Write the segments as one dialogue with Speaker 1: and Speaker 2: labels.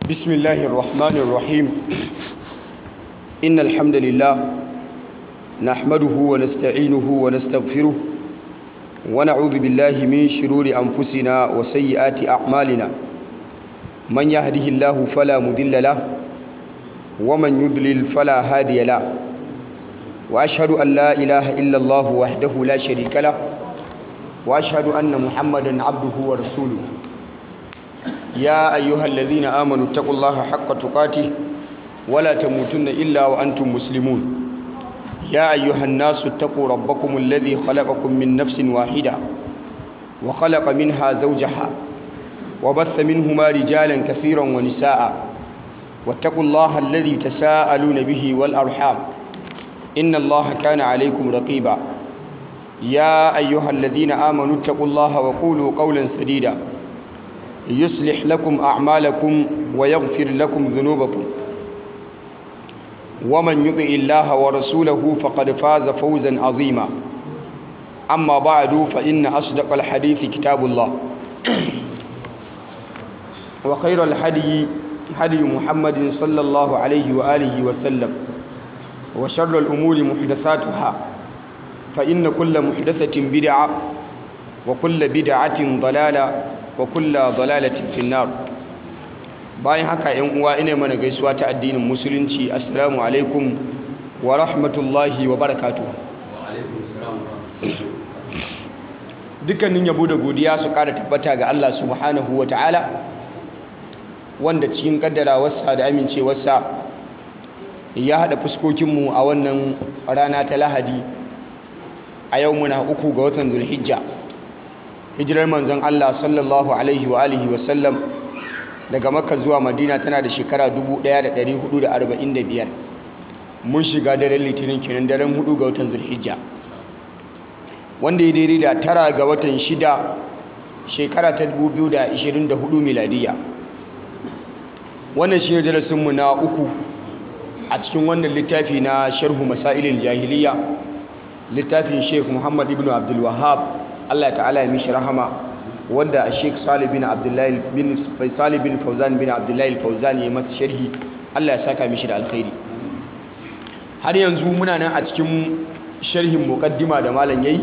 Speaker 1: بسم الله الرحمن الرحيم إن الحمد لله نحمده ونستعينه ونستغفره ونعوذ بالله من شرور أنفسنا وسيئات أعمالنا من يهده الله فلا مضل له ومن يضلل فلا هادي له وأشهد أن لا إله إلا الله وحده لا شريك له وأشهد أن محمدا عبده ورسوله يا أيها الذين آمنوا اتقوا الله حق تقاته ولا تموتن إلا وأنتم مسلمون يا أيها الناس اتقوا ربكم الذي خلقكم من نفس واحدة وخلق منها زوجها وبث منهما رجالا كثيرا ونساء واتقوا الله الذي تساءلون به والأرحام إن الله كان عليكم رقيبا يا أيها الذين آمنوا اتقوا الله وقولوا قولا سديدا يصلح لكم أعمالكم ويغفر لكم ذنوبكم ومن يطع الله ورسوله فقد فاز فوزا عظيما أما بعد فإن أصدق الحديث كتاب الله وخير الحدي هدي محمد صلى الله عليه وآله وسلم وشر الأمور محدثاتها فإن كل محدثة بدعة وكل بدعة ضلالة وكل ضلالة في النار bayan haka yan uwa ina mana gaisuwa ta addinin musulunci assalamu alaikum wa rahmatullahi wa barakatuh dukkanin yabo da godiya su ƙara tabbata ga Allah subhanahu wa ta'ala wanda cikin kaddarawarsa da amincewarsa ya haɗa fuskokinmu a wannan rana ta lahadi a yau muna uku ga watan zulhijja hijirar manzon Allah sallallahu alaihi wa alihi wa sallam daga makka zuwa madina tana da shekara 1445 mun shiga daren litinin kenan daren hudu ga watan zulhijja wanda ya daidai da tara ga watan shida shekara ta 2024 miladiya wannan shi ne darasinmu na uku a cikin wannan littafi na sharhu masailin jahiliya littafin sheikh muhammad ibn abdul wahab allah ta'ala ya mishi rahama wanda a sheikh salih bin abdullahi bin salih bin fauzan bin abdullahi fauzan ya masa sharhi allah ya saka mishi da alkhairi har yanzu muna nan a cikin sharhin muqaddima da malam yayi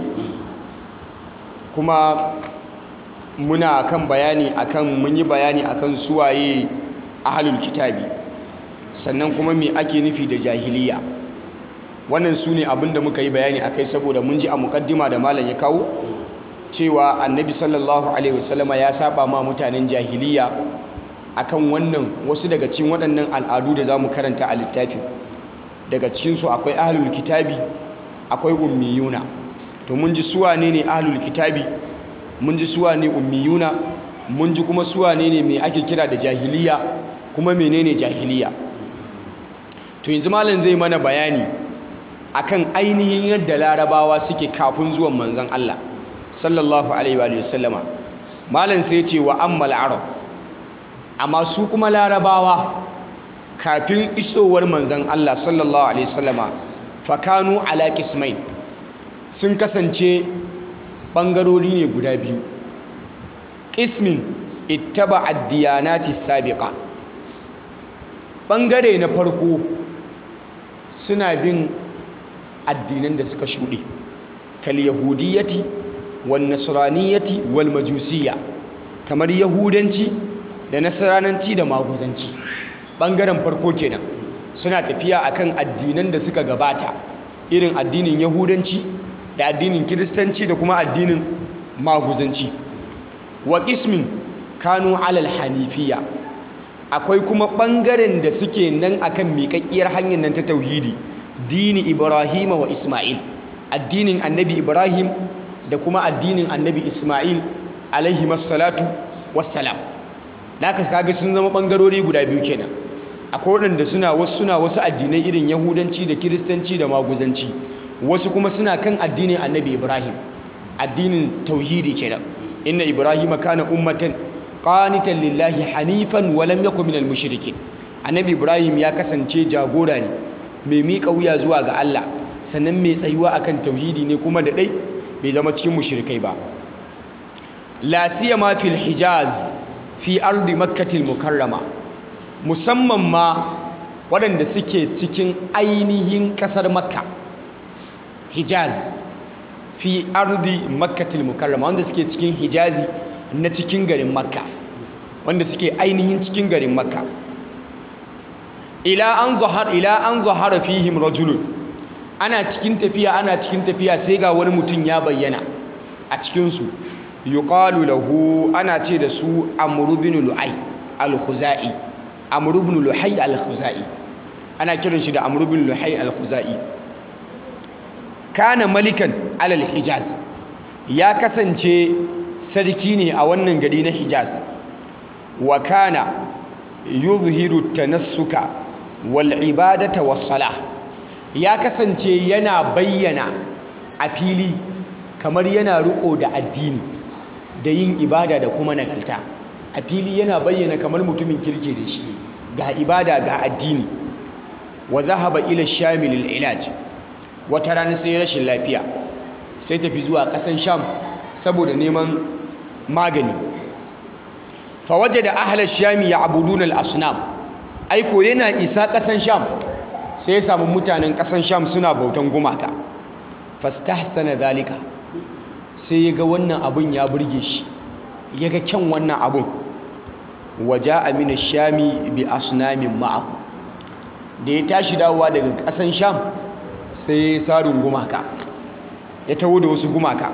Speaker 1: kuma muna kan bayani akan mun yi bayani akan suwaye ahlul kitabi sannan kuma me ake nufi da jahiliya wannan su ne abinda muka yi bayani akai saboda mun ji a muqaddima da malam ya kawo cewa annabi sallallahu alaihi wasallama ya saba ma mutanen jahiliya akan wannan wasu daga cikin waɗannan al'adu da zamu karanta a littafin daga cikinsu akwai ahlul kitabi akwai ummiyuna to mun ji suwa ne ne ahlul kitabi mun ji suwa ne ummiyuna mun ji kuma suwa ne ne mai ake kira da jahiliya kuma menene jahiliya to yanzu malam zai mana bayani akan ainihin yadda larabawa suke kafin zuwan manzon Allah sallallahu alaihi wa sallama malam sai ce wa ammal arab amma su kuma larabawa kafin isowar manzon Allah sallallahu alaihi wasallama fakanu ala qismain sun kasance bangarori ne guda biyu qismin ittaba ad-diyanati sabiqa bangare na farko suna bin addinan da suka shuɗe kal yahudiyyati wan nasraniyyati wal majusiyya kamar yahudanci da nasrananci da maguzanci bangaren farko kenan suna tafiya akan addinan da suka gabata irin addinin yahudanci da addinin kiristanci da kuma addinin maguzanci wa qismin kanu alal hanifiya akwai kuma ɓangaren da suke nan akan miƙaƙƙiyar hanyar nan ta tauhidi dini ibrahim wa isma'il addinin annabi ibrahim da kuma addinin annabi isma'il alaihi masallatu wassalam da aka kaga sun zama ɓangarori guda biyu kenan akwai waɗanda suna wasu suna wasu addinai irin yahudanci da kiristanci da maguzanci wasu kuma suna kan addinin annabi ibrahim addinin tauhidi kenan inna ibrahim kana ummatan qanitan lillahi hanifan wa lam yakun minal mushrikin annabi ibrahim ya kasance jagora ne mai miƙa wuya zuwa ga Allah sannan mai tsayuwa akan tauhidi ne kuma da dai bai zama cikin mushrikai ba la siyama fil hijaz fi ardi makkatil mukarrama musamman ma waɗanda suke cikin ainihin ƙasar makka hijaz fi ardi makkatil mukarrama wanda suke cikin hijazi na cikin garin makka wanda suke ainihin cikin garin makka ila an zahar ila an zahara fihim rajulun ana cikin tafiya ana cikin tafiya sai ga wani mutum ya bayyana a cikin su yuqalu lahu ana ce da su amr ibn lu'ay al-khuzai amr ibn luhay al-khuzai ana kiran shi da amr ibn luhay al-khuzai kana malikan alal hijaz ya kasance sarki ne a wannan gari na hijaz wa kana yuzhiru tanassuka wal ibadata was salah ya kasance yana bayyana a fili kamar yana riko da addini da yin ibada da kuma nagarta a fili yana bayyana kamar mutumin kirki da shi ga ibada ga addini wa zahaba ila shamil al ilaj wata rana sai rashin lafiya sai tafi zuwa kasan sham saboda neman magani fawaje da ahalar shami ya abudun al'asunam aiko yana isa kasan sham sai ya samu mutanen kasan sham suna bautan gumaka fastahsana zalika sai ya ga wannan abun ya burge shi ya ga kyan wannan abun waje amina shami bi asunamin ma'ahu da ya tashi dawowa daga kasan sham sai ya sarin gumaka ya taho da wasu gumaka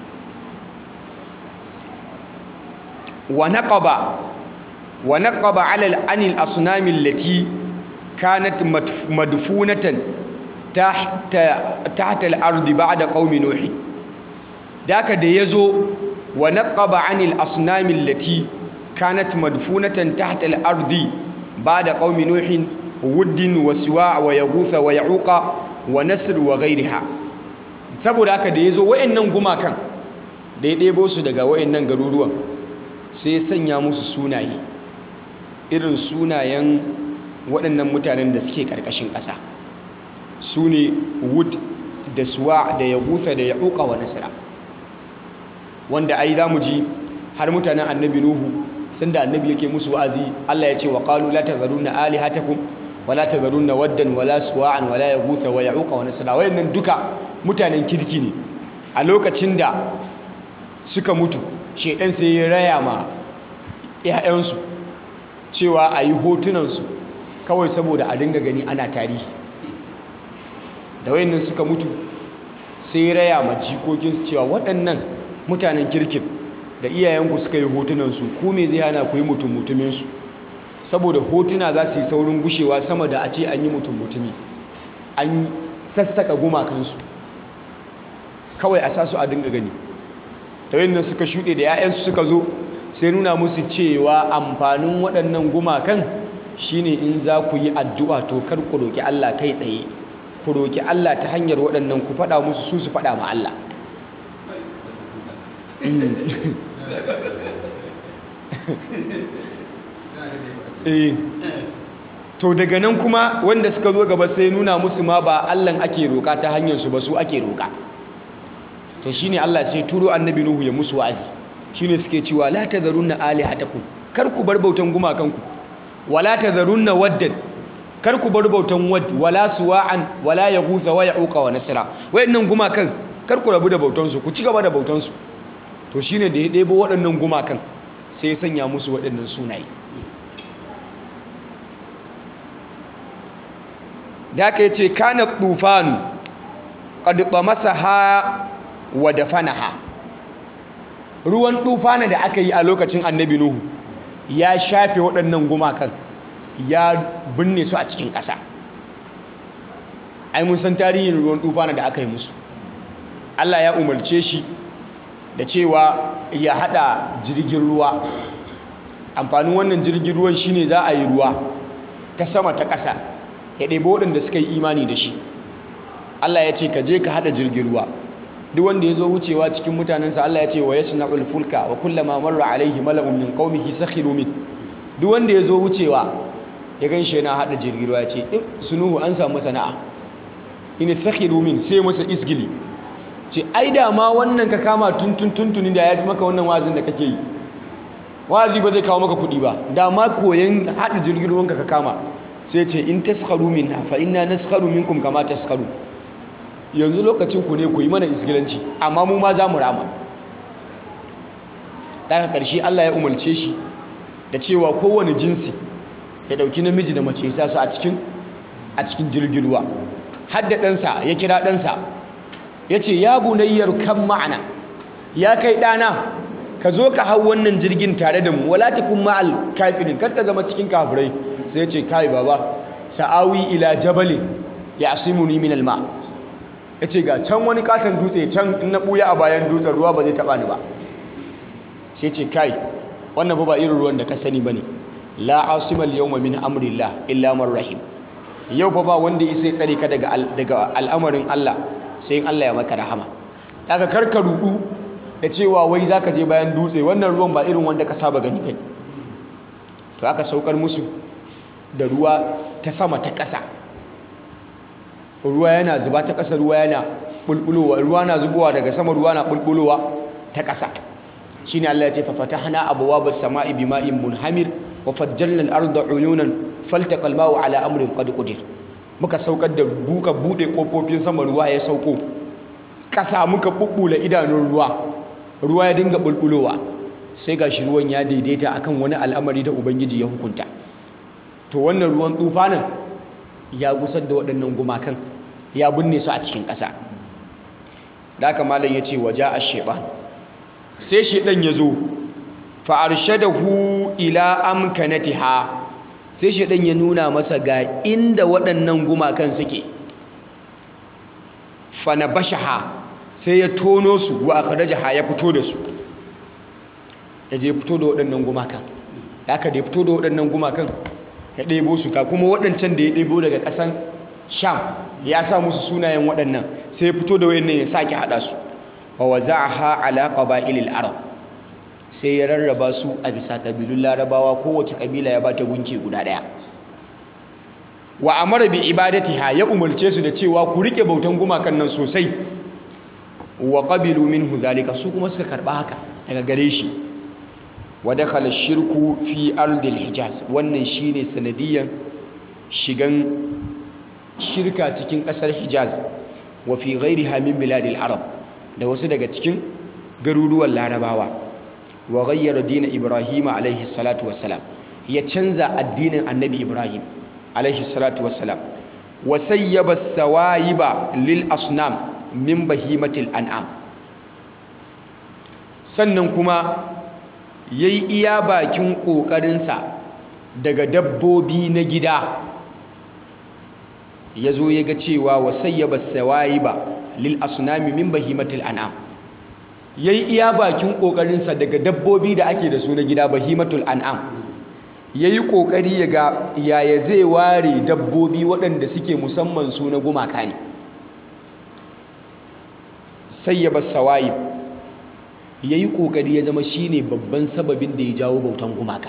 Speaker 1: wa naqaba wa naqaba ala al-anil asnam allati kanat madfunatan tahta tahta al-ard ba'da qaumi nuh daka da yazo wa naqaba anil asnam allati kanat madfunatan tahta al-ard ba'da qaumi nuh wuddin wa siwa wa yaghutha wa ya'uqa wa nasr wa ghayriha saboda haka da yazo wayannan gumakan da ya debo su daga wayannan garuruwan sai ya sanya musu sunaye irin sunayen waɗannan mutanen da suke ƙarƙashin ƙasa su ne wood da suwa da ya gusa da ya uka wa nasira wanda ai za mu ji har mutanen annabi nuhu sanda annabi yake musu wa'azi Allah ya ce wa qalu la tazarunna alihatakum wa la tazarunna waddan wa la suwa'an wa la yaghutha wa ya'uqa wa nasra wayannan duka mutanen kirki ne a lokacin da suka mutu shedan sai ya raya ma ƴaƴansu cewa a yi hotunansu kawai saboda a dinga gani ana tarihi da wayannan suka mutu sai ya raya ma jikokinsu cewa waɗannan mutanen kirkin da iyayenku suka yi hotunansu ku me zai hana ku yi mutum mutuminsu saboda hotuna za su yi saurin gushewa sama da a ce an yi mutum mutumi an sassaka gumakansu kawai a sa su a dinga gani ta yadda suka shuɗe da 'ya'yansu suka zo sai nuna musu cewa amfanin waɗannan gumakan shine in za ku yi addu'a to kar ku roƙi Allah kai tsaye ku roƙi Allah ta hanyar waɗannan ku faɗa musu su su faɗa ma Allah to daga nan kuma wanda suka zo gaba sai nuna musu ma ba Allah ake roƙa ta hanyar su ba su ake roƙa to shine Allah sai turo annabi Nuhu ya musu wa'azi shine suke cewa la tazarunna alihatakum kar ku bar bautan gumakanku wala tazarunna waddan kar ku bar bautan wad wala suwa'an wala yaghutha wa ya'uqa wa nasra wayannan gumakan kar ku rabu da bautan su ku ci gaba da bautan su to shine da ya debo waɗannan gumakan sai ya sanya musu waɗannan sunaye da aka yace kana tufanu qad tamasaha wa dafanaha ruwan tufana da aka yi a lokacin annabi nuhu ya shafe waɗannan gumakan ya binne su a cikin ƙasa ai mun san tarihin ruwan tufana da aka yi musu Allah ya umarce shi da cewa ya hada jirgin ruwa amfanin wannan jirgin ruwan shine za a yi ruwa ta sama ta ƙasa ya ɗebo waɗanda suka yi imani da shi Allah ya ce ka je ka hada jirgin ruwa duk wanda ya zo wucewa cikin mutanensa Allah ya ce wa yasna'ul fulka wa kullama marra alaihi mala'un min qaumihi sakhiru min duk wanda ya zo wucewa ya ganshi yana hada jirgin ruwa ya ce in sunuhu an samu sana'a ina sakhiru min sai masa isgili ce ai da ma wannan ka kama tuntun tuntuni da ya fi maka wannan wazin da kake yi wa'azi ba zai kawo maka kuɗi ba da ma koyan haɗa jirgin ruwanka ka kama sai ce in taskharu minna fa inna naskharu minkum kama taskharu yanzu lokacin ku ne ku yi mana isgilanci amma mu ma za mu rama daga ƙarshe Allah ya umarce shi da cewa kowane jinsi ya ɗauki namiji da mace sa su a cikin a cikin jirgin ruwa hadda ɗansa ya kira ɗansa ya ce ya bunayyar kan ma'ana ya kai ɗana ka zo ka hau wannan jirgin tare da mu wala takun ma'al kafirin kar ka zama cikin kafirai sai ya ce kai baba sa'awi ila jabalin ya asimuni min alma ya ce ga can wani katon dutse can in na ɓuya a bayan dutsen ruwa ba zai taɓa ni ba sai ce kai wannan ba ba irin ruwan da ka sani ba ne la asimal yawma min amrillah illa man rahim yau fa ba wanda ya sai tsare ka daga daga al'amarin Allah sai in Allah ya maka rahama daga karka rudu da cewa wai zaka je bayan dutse wannan ruwan ba irin wanda ka saba gani bane to aka saukar musu da ruwa ta sama ta ƙasa ruwa yana zuba ta ƙasa ruwa yana bulbulowa ruwa na zubowa daga sama ruwa na bulbulowa ta ƙasa shine Allah ya ce fa fatahna abwaabas samaa'i bima'in munhamir wa fajjalna al-arda 'uyunan faltaqa al-ma'u 'ala amrin qad qadir muka saukar da buka bude kofofin sama ruwa ya sauko ƙasa muka bubbula idanun ruwa ruwa ya dinga bulbulowa sai gashi ruwan ya daidaita akan wani al'amari da ubangiji ya hukunta to wannan ruwan tufanin ya gusar da waɗannan gumakan ya binne su a cikin ƙasa da haka malam ya ce waje a sheɓan sai sheɗan ya zo fa'arshadahu ila amkanatiha sai sheɗan ya nuna masa ga inda waɗannan gumakan suke fana bashaha sai ya tono su wa aka ya fito da su ya je fito da waɗannan gumakan da aka da ya fito da waɗannan gumakan ya ɗebo su ka kuma waɗancan da ya ɗebo daga ƙasan sham ya sa musu sunayen waɗannan sai ya fito da waɗannan ya sake haɗa su wa waza'aha ala qaba'ilil arab sai ya rarraba su a bisa ƙabilun larabawa kowace ƙabila ya bata gunki guda ɗaya wa amara bi ibadatiha ya umarce su da cewa ku rike bautan gumakan nan sosai wa qabilu minhu zalika su kuma suka karba haka daga gare shi wa dakhala shirku fi ardil hijaz wannan shine sanadiyan shigan shirka cikin kasar hijaz wa fi ghairiha min biladil arab da wasu daga cikin garuruwan larabawa wa ghayyara din ibrahim alaihi salatu wassalam ya canza addinin annabi ibrahim alaihi salatu wassalam wa sayyaba sawayiba lil asnam min bahimatil an'am sannan kuma yayi iya bakin kokarinsa daga dabbobi na gida yazo ya ga cewa wa sayyaba sawayiba lil asnami min bahimatil an'am yayi iya bakin kokarinsa daga dabbobi da ake da su na gida bahimatul an'am ya yi ƙoƙari ya ga yaya zai ware dabbobi waɗanda suke musamman su na gumaka ne sai ya bar sawayib ya yi ƙoƙari ya zama shi ne babban sababin da ya jawo bautan gumaka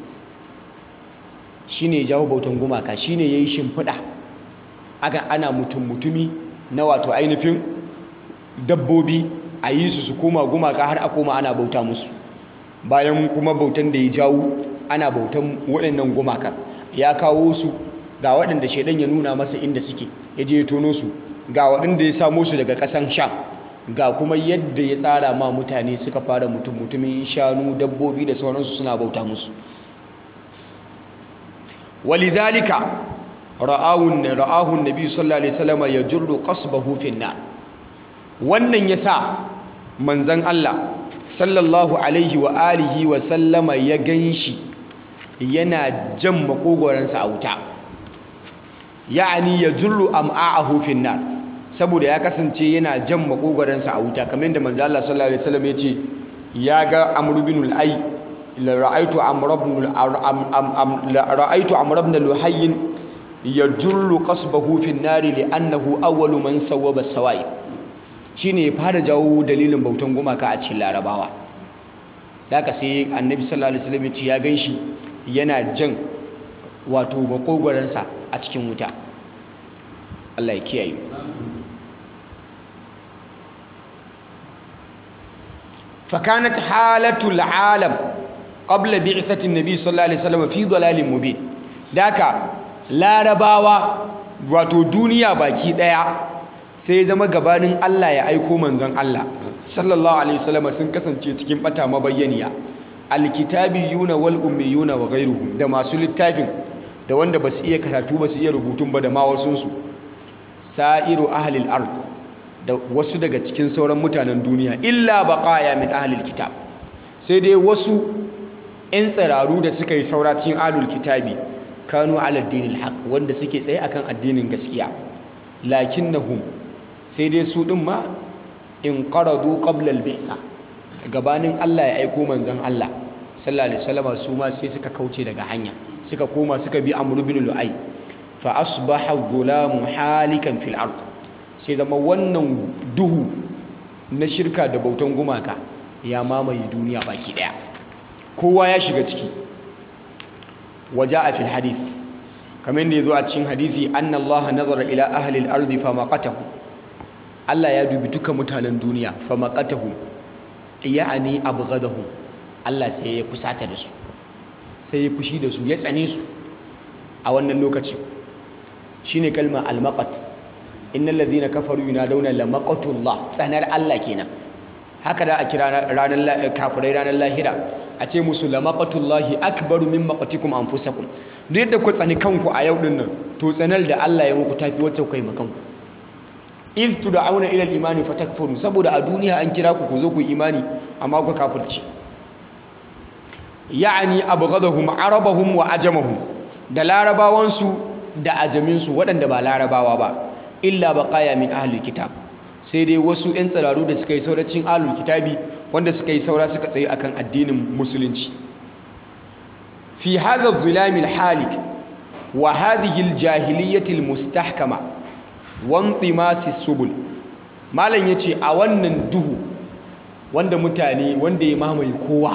Speaker 1: shi ne ya jawo bautan gumaka shi ne ya yi shimfiɗa aka ana mutum-mutumi na wato ainihin dabbobi a yi su su koma gumaka har a koma ana bauta musu bayan kuma bautan da ya jawo ana bautan waɗannan gumakan ya kawo su ga waɗanda shaidan ya nuna masa inda suke ya je ya tono su ga waɗanda ya samo su daga ƙasan sham ga kuma yadda ya tsara ma mutane suka fara mutum mutumin shanu dabbobi da sauransu suna bauta musu walidhalika ra'awun ra'ahun nabi sallallahu alaihi wasallam yajurru qasbahu fi nar wannan yasa manzon Allah sallallahu alaihi wa alihi wa sallama ya ganshi yana jan makogoransa a wuta ya'ani yajurru am'a'ahu fi nar saboda ya kasance yana jan makogoransa a wuta kamar yadda manzo Allah sallallahu alaihi wasallam yace ya ga Amr ibn al-Ay la ra'aytu Amr ibn la ra'aytu Amr ibn Luhayy yajurru qasbahu fi an-nar li'annahu awwalu man sawwaba as-sawa'i shine ya fara jawo dalilin bautan gumaka a cikin Larabawa haka sai Annabi sallallahu alaihi wasallam yace ya ganshi yana jan wato makogoransa a cikin wuta Allah ya kiyaye fakanat halatul alam qabla bi'thati nabi sallallahu alaihi wasallam fi dalalin mubin daka larabawa wato duniya baki daya sai zama gabanin Allah ya aiko manzon Allah sallallahu alaihi wasallam sun kasance cikin bata mabayyaniya alkitabiyuna wal ummiyuna wa ghayruhum da masu littafin da wanda basu iya karatu basu iya rubutun ba da ma wasun su sa'iru ahlil ard da wasu daga cikin sauran mutanen duniya illa baqaya min ahlil kitab sai dai wasu 'yan tsiraru da suka yi saura cikin ahlul kitabi kanu ala dinil haq wanda suke tsaye akan addinin gaskiya lakinnahum sai dai su din ma in qaradu qabla al-bi'sa gabanin Allah ya aiko manzon Allah sallallahu alaihi wasallam su ma sai suka kauce daga hanya suka koma suka bi amr ibn lu'ay fa asbaha dhulamu halikan fil ard sai zama wannan duhu na shirka da bautan gumaka ya mamaye duniya baki daya kowa ya shiga ciki waja'a fil hadith kamar da yazo a cikin hadisi anna Allah nazara ila ahli al-ardi famaqatahu Allah ya dubi duka mutanen duniya famaqatahu ya'ani abghadahum Allah sai ya kusata da su sai ya fushi da su ya tsane su a wannan lokaci shine kalmar al-maqat innal ladhina kafaru yunadawna la maqatullah tsanar Allah kenan haka da a kira ranar kafirai ranar lahira a ce musu la maqatullahi akbaru min maqatikum anfusakum duk yadda ku tsani kanku a yau din nan to tsanar da Allah ya muku tafi wacce kai makanku iz tud'auna ila al-imani fatakfuru saboda a duniya an kira ku ku zo ku imani amma ku kafirci ya'ani abghadahum arabahum wa ajamahum da larabawansu da ajaminsu waɗanda ba larabawa ba illa baqaya min ahli kitab sai dai wasu 'yan tsiraru da suka yi sauracin ahlul kitabi wanda suka yi saura suka tsaye akan addinin musulunci fi hadha dhilamil halik wa hadhihi aljahiliyyati almustahkama wa intimasi subul malam yace a wannan duhu wanda mutane wanda ya mamaye kowa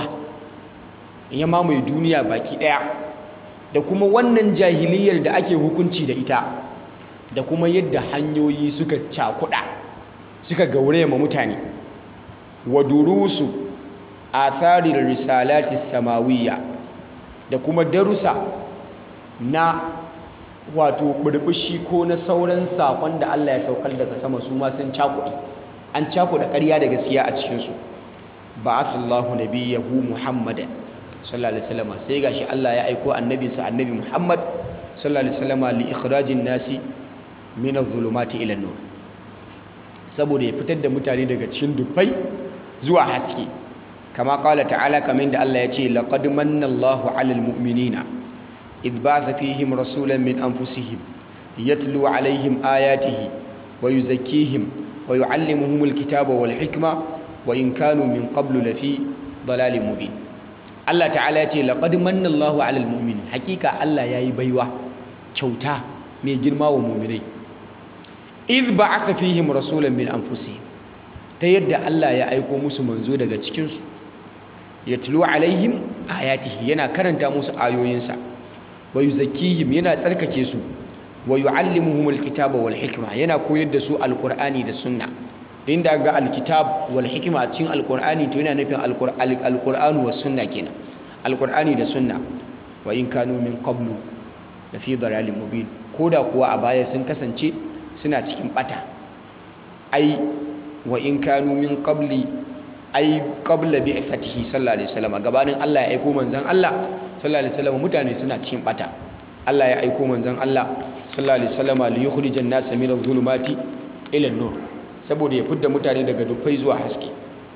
Speaker 1: ya mamaye duniya baki daya da kuma wannan jahiliyar da ake hukunci da ita da kuma yadda hanyoyi suka cakuda suka gauraya ma mutane wa durusu atharir risalati samawiyya da kuma darusa na wato burbushi ko na sauran sakon da Allah ya saukar daga sama su ma sun cakuɗi an cakuɗa ƙarya da gaskiya a cikin su ba'athallahu nabiyahu muhammadan sallallahu alaihi wasallam sai gashi Allah ya aiko annabinsa annabi Muhammad sallallahu alaihi wasallam li ikhrajin nasi min adh-dhulumati ila an-nur saboda ya fitar da mutane daga cikin dufai zuwa haske kama qala ta'ala kamar da Allah ya ce laqad manna Allahu 'alal mu'minina idh ba'atha fihim rasulan min anfusihim yatlu 'alayhim ayatihi wa yuzakkihim wa yu'allimuhumul kitaba wal hikma wa in kanu min qablu lafi dalalin mubin Allah ta'ala ya ce laqad manna Allahu 'alal mu'minin hakika Allah yayi baiwa kyauta mai girma wa mu'minai idh ba'atha fihim rasulan min anfusihim ta yadda Allah ya aiko musu manzo daga cikin su yatlu alaihim ayatihi yana karanta musu ayoyinsa wa yuzakkihim yana tsarkake su wa yuallimuhumul kitaba wal hikma yana koyar da su alqur'ani da sunna inda ga alkitab wal hikma a cikin alqur'ani to yana nufin alqur'anu was sunna kenan alqur'ani da sunna wa in kanu min qablu la fi dalalin mubin koda kuwa a baya sun kasance suna cikin bata ai wa in kanu min qabli ai qabla bi'thatihi sallallahu alaihi wasallam gabanin Allah ya aiko manzon Allah sallallahu alaihi wasallam mutane suna cikin bata Allah ya aiko manzon Allah sallallahu alaihi wasallam li yukhrijan nas min adh-dhulumati ila an-nur saboda ya fidda mutane daga dufai zuwa haske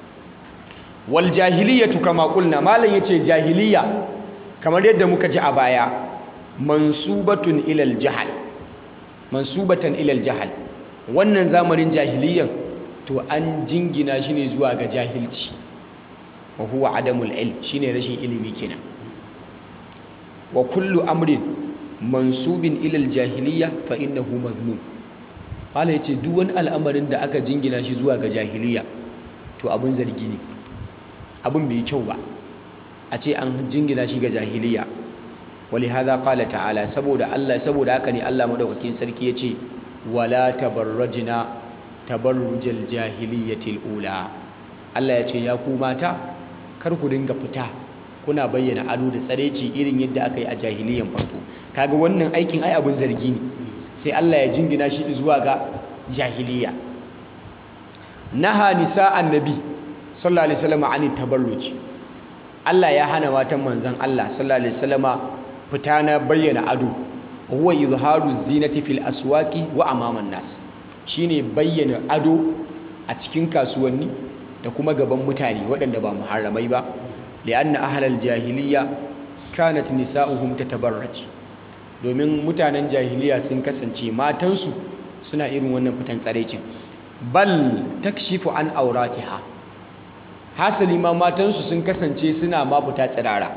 Speaker 1: wal jahiliyatu kama qulna malan yace jahiliya kamar yadda muka ji a baya mansubatun ila al-jahl mansubatan ila al-jahl wannan zamanin jahiliyan to an jingina shi ne zuwa ga jahilci wa huwa adamul ilm shine rashin ilimi kenan wa kullu amrin mansubin ila al-jahiliya fa innahu mazmum Allah ya ce duk wani al'amarin da aka jingina shi zuwa ga jahiliya to abin zargi ne abin bai kyau ba a ce an jingina shi ga jahiliya wali hadha qala ta'ala saboda Allah saboda haka ne Allah madaukakin sarki yace wala tabarrajna tabarrujal jahiliyatil ula Allah ya ce ya ku mata kar ku dinga fita kuna bayyana ado da tsareci irin yadda aka yi a jahiliyan farko kaga wannan aikin ai abin zargi ne sai Allah ya jingina shi zuwa ga jahiliya naha nisa annabi sallallahu alaihi wasallam an tabarruj Allah ya hana matan manzon Allah sallallahu alaihi wasallam fita na bayyana ado huwa izharu zinati fil aswaqi wa amaman nas shine bayyana ado a cikin kasuwanni da kuma gaban mutane waɗanda ba muharramai ba li'anna ahlal jahiliya kanat nisa'uhum tatabarraj domin mutanen jahiliya sun kasance matansu suna irin wannan fitan tsarecin bal takshifu an auratiha hasali ma matansu sun kasance suna ma fita tsirara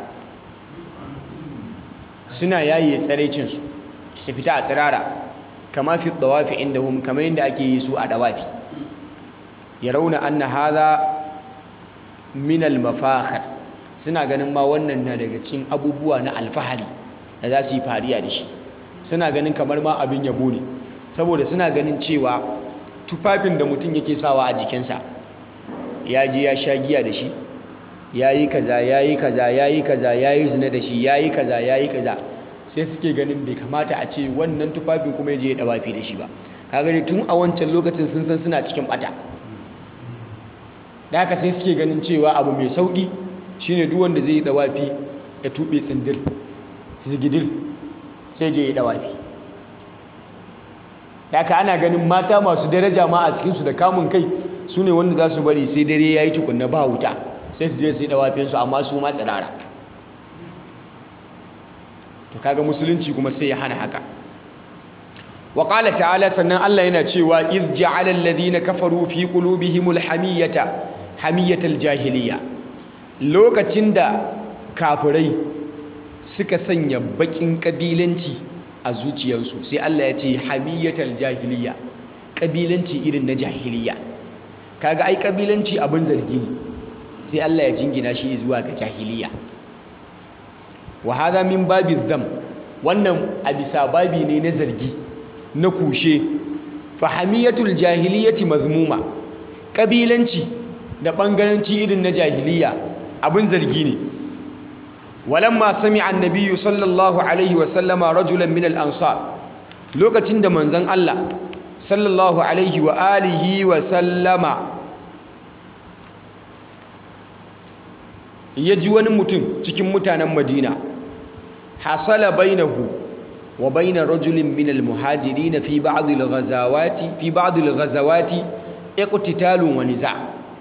Speaker 1: suna yaye tsarecinsu su fita a tsirara kama fi dawafi indahum kamar yadda ake yi su a dawafi yarawna anna hadha min al-mafakhir suna ganin ma wannan na daga cikin abubuwa na alfahari da za su yi fariya da shi suna ganin kamar ma abin yabo ne saboda suna ganin cewa tufafin da mutum yake sawa a jikinsa ya je ya sha giya da shi ya yi kaza ya yi kaza ya yi kaza ya yi zina da shi ya yi kaza ya yi kaza sai suke ganin bai kamata a ce wannan tufafin kuma ya je ya dawafi da shi ba kaga dai tun a wancan lokacin sun san suna cikin bata da haka sai suke ganin cewa abu mai sauki shine duk wanda zai yi dawafi ya tube tsindir zigidil sai je ya dawafi da haka ana ganin mata masu daraja ma a cikinsu da kamun kai su ne wanda za su bari sai dare ya yi tukunna ba wuta sai su je su yi dawafinsu amma su ma tsirara to kaga musulunci kuma sai ya hana haka wa qala ta'ala sannan Allah yana cewa iz ja'ala alladhina kafaru fi qulubihimul hamiyata hamiyatal jahiliya lokacin da kafirai suka sanya bakin kabilanci a zuciyarsu sai Allah ya ce hamiyatal jahiliya kabilanci irin na jahiliya kaga ai kabilanci abin zargi ne sai Allah ya jingina shi zuwa ga jahiliya wa hadha min babi dham wannan a bisa babi ne na zargi na kushe fa hamiyatul jahiliyati mazmuma kabilanci da bangaranci irin na jahiliya abin zargi ne walamma sami'a annabiyyu sallallahu alaihi wa sallama rajulan min al-ansar lokacin da manzon Allah sallallahu alaihi wa alihi wa sallama ya ji wani mutum cikin mutanen Madina hasala bainahu wa baina rajulin min al-muhajirin fi ba'd al-ghazawati fi ba'd al-ghazawati iqtitalun wa niza'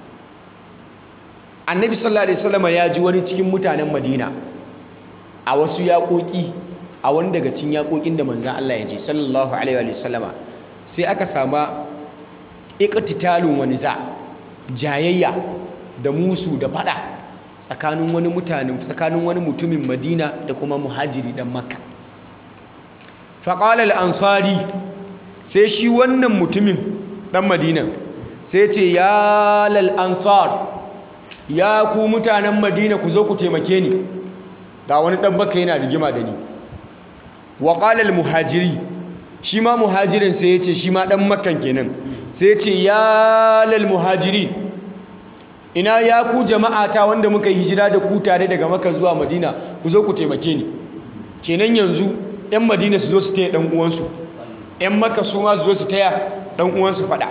Speaker 1: annabi sallallahu alaihi wasallam ya ji wani cikin mutanen madina a wasu yaƙoƙi a wani daga cikin yaƙoƙin da manzan Allah ya je sallallahu alaihi wasallama sai aka sama iqtitalun wani za jayayya da musu da fada tsakanin wani mutanen tsakanin wani mutumin madina da kuma muhajiri dan makka faqala al-ansari sai shi wannan mutumin dan madina sai ce ya lal ansar ya ku mutanen madina ku zo ku taimake ni ga wani dan baka yana rigima da ni wa qala al muhajiri shi ma muhajirin sai yace shi ma dan makkan kenan sai yace ya lal muhajiri ina ya ku jama'ata wanda muka yi hijira da ku tare daga makka zuwa madina ku zo ku taimake ni kenan yanzu yan madina su zo su taya dan uwansu yan makka su ma su zo su taya dan uwansu fada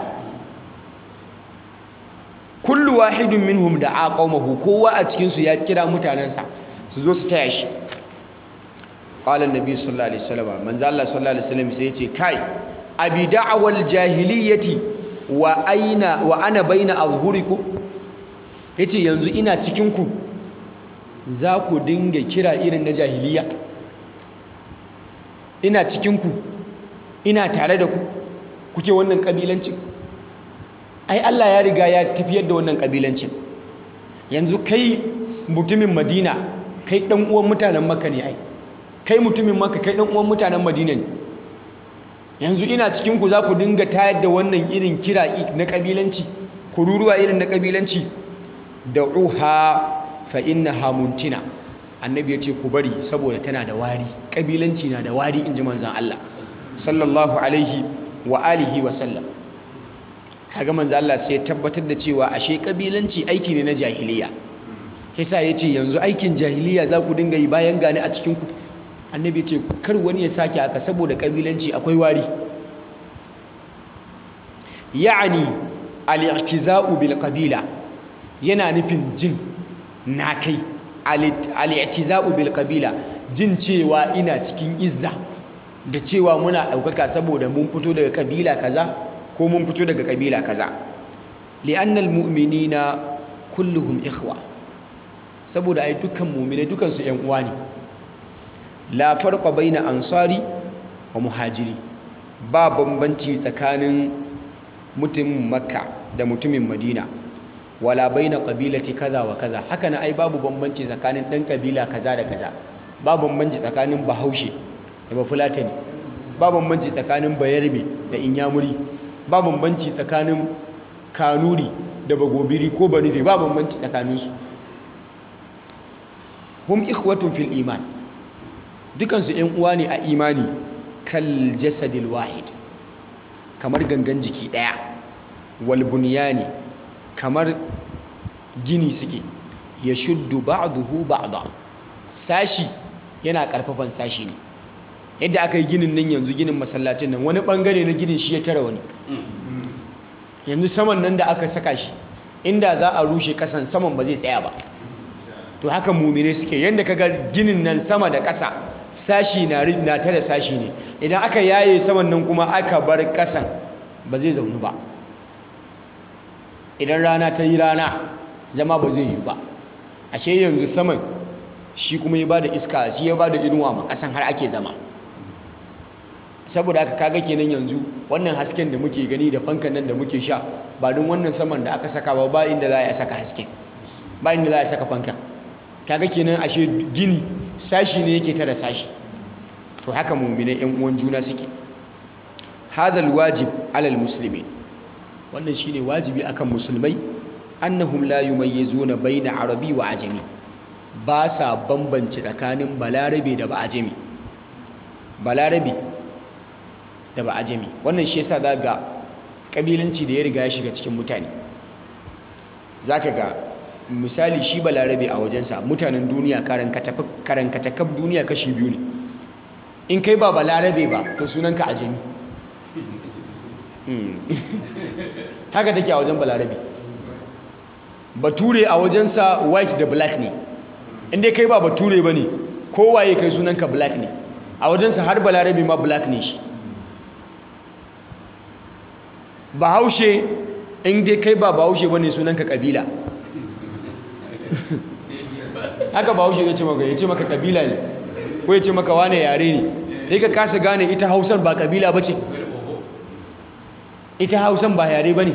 Speaker 1: kullu wahidun minhum da aqawmahu kowa a cikin su ya kira mutanansa su zo su taya shi qala annabi sallallahu alaihi wasallam manzo Allah sallallahu alaihi wasallam sai yace kai abi da'wal jahiliyyati wa aina wa ana baina azhurikum yace yanzu ina cikin ku za ku dinga kira irin na jahiliya ina cikin ku ina tare da ku kuke wannan kabilancin ai Allah ya riga ya tafiyar da wannan kabilancin yanzu kai mutumin Madina kai dan uwan mutanen Makka ne ai kai mutumin Makka kai dan uwan mutanen Madina ne yanzu ina cikin ku za ku dinga tayar da wannan irin kira na kabilanci kururuwa irin na kabilanci da'uha fa innaha muntina annabi ya ce ku bari saboda tana da wari kabilanci na da wari inji manzon Allah sallallahu alaihi wa alihi wa sallam kaga manzo Allah sai ya tabbatar da cewa ashe kabilanci aiki ne na jahiliya yasa ya ce yanzu aikin jahiliya za ku dinga yi bayan gani a cikinku annabi ce kar wani ya sake haka saboda kabilanci akwai wari ya'ani al-i'tiza'u bil qabila yana nufin jin na kai al-i'tiza'u bil qabila jin cewa ina cikin izza da cewa muna ɗaukaka saboda mun fito daga kabila kaza ko mun fito daga kabila kaza li'annal mu'minina kulluhum ikhwa saboda ai dukkan mu'mine dukkan su ƴan uwa ne la farqa baina ansari wa muhajiri ba bambanci tsakanin mutumin makka da mutumin madina wala baina qabilati kaza wa kaza haka na ai babu bambanci tsakanin dan kabila kaza da kaza ba bambanci tsakanin bahaushe da bafulatani ba bambanci tsakanin bayarbe da inyamuri ba bambanci tsakanin kanuri da bagobiri ko banife ba bambanci tsakaninsu hum ikhwatun fil iman dukansu ‘yan uwa ne a imani kal jasadil wahid kamar gangan jiki ɗaya wal bunyani kamar gini suke ya shuddu ba'duhu ba'da sashi yana karfafan sashi ne yadda aka yi ginin nan yanzu ginin masallacin nan wani bangare na ginin shi ya tara wani yanzu saman nan da aka saka shi inda za a rushe kasan saman ba zai tsaya ba to haka mumine suke yadda kaga ginin nan sama da ƙasa sashi na na tare sashi ne idan aka yaye saman nan kuma aka bar ƙasan ba zai zaunu ba idan rana ta yi rana zama ba zai yi ba ashe yanzu saman shi kuma ya bada iska shi ya bada inuwa ma ƙasan har ake zama saboda haka kaga kenan yanzu wannan hasken da muke gani da fankan nan da muke sha ba don wannan saman da aka saka ba ba inda za a saka hasken ba inda za a saka fankan kaga kenan ashe gini sashi ne yake tara sashi to haka mu'minai yan uwan juna suke hadal wajib alal muslimin wannan shine wajibi akan musulmai annahum la yumayyizuna baina arabi wa ajami ba sa bambance tsakanin balarabe da ba'ajami balarabe da ba'ajami wannan shi yasa za ga kabilanci da ya riga ya shiga cikin mutane zaka ga misali shi balarabe a wajensa mutanen duniya karankatakaf duniya kashi biyu ne in kai ba balarabe ba to sunanka ajami haka take a wajen balarabe bature a wajensa white da black ne inda kai ba bature ba ne kowaye kai sunanka black ne a wajensa har balarabe ma black ne shi bahaushe inda kai ba bahaushe ba ne sunanka kabila haka bahaushe ya ce maka ya ce maka kabila ne ko ya ce maka wane yare ne sai ka kasa gane ita hausar ba kabila ba ce ita hausan ba yare ba ne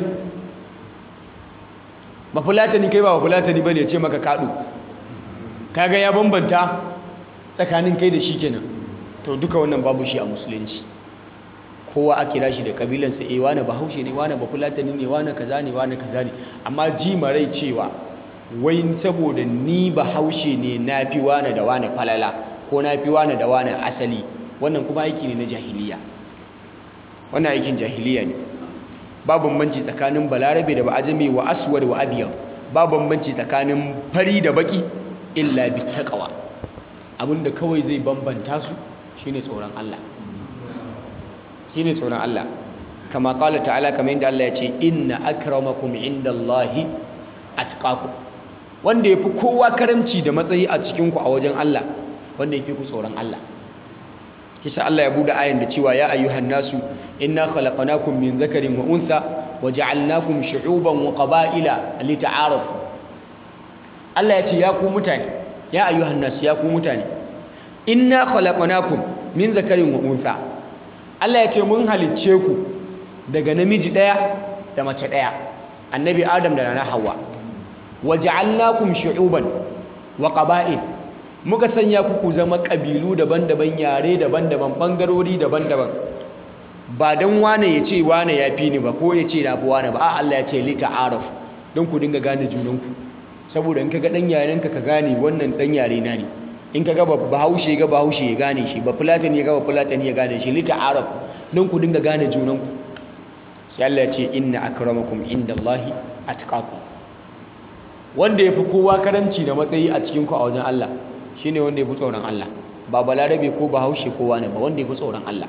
Speaker 1: ba fulatani kai ba ba fulatani ba ne ya ce maka kaɗu kaga ya bambanta tsakanin kai da shi kenan to duka wannan babu shi a musulunci kowa a kira shi da kabilansa eh wane bahaushe ne wane bafulatani ne wane kaza ne wane kaza ne amma ji marai cewa wai saboda ni bahaushe ne na fi wane da wane falala ko na fi wane da wane asali wannan kuma aiki ne na jahiliya wannan aikin jahiliya ne ba bambanci tsakanin balarabe da ba'ajami wa aswad wa abiyar ba bambanci tsakanin fari da baki illa bi taqwa abinda kawai zai bambanta su shine tsoron Allah shine tsoron Allah kama qala ta'ala kamar yadda Allah ya ce inna akramakum indallahi atqakum wanda yafi kowa karamci da matsayi a cikin ku a wajen Allah wanda yafi ku tsoron Allah kisa Allah ya bude ayan da cewa ya ayyuhan nasu inna khalaqnakum min dhakarin wa untha wa ja'alnakum shu'uban wa qaba'ila lita'arafu Allah ya ce ya ku mutane ya ayyuhan nasu ya ku mutane inna khalaqnakum min dhakarin wa untha Allah ya ce mun halicce ku daga namiji daya da mace daya annabi Adam da nana Hawwa wa ja'alnakum shu'uban wa qaba'il muka sanya ku ku zama ƙabilu daban-daban yare daban-daban ɓangarori daban-daban ba don wane ya ce wane ya fi ni ba ko ya ce na fi wane ba a Allah ya ce lita araf don ku dinga gane junanku saboda in ka ga ɗan yarenka ka gane wannan ɗan yare na ne in ka ga bahaushe ga bahaushe ya gane shi ba fulatani ya ga ba fulatani ya gane shi lita araf don ku dinga gane junanku sai Allah ya ce inna akramakum indallahi atqakum wanda ya fi kowa karanci da matsayi a cikin ku a wajen Allah shine wanda ya fi tsoron Allah ba balarabe ko bahaushe kowa ne ba wanda ya fi tsoron Allah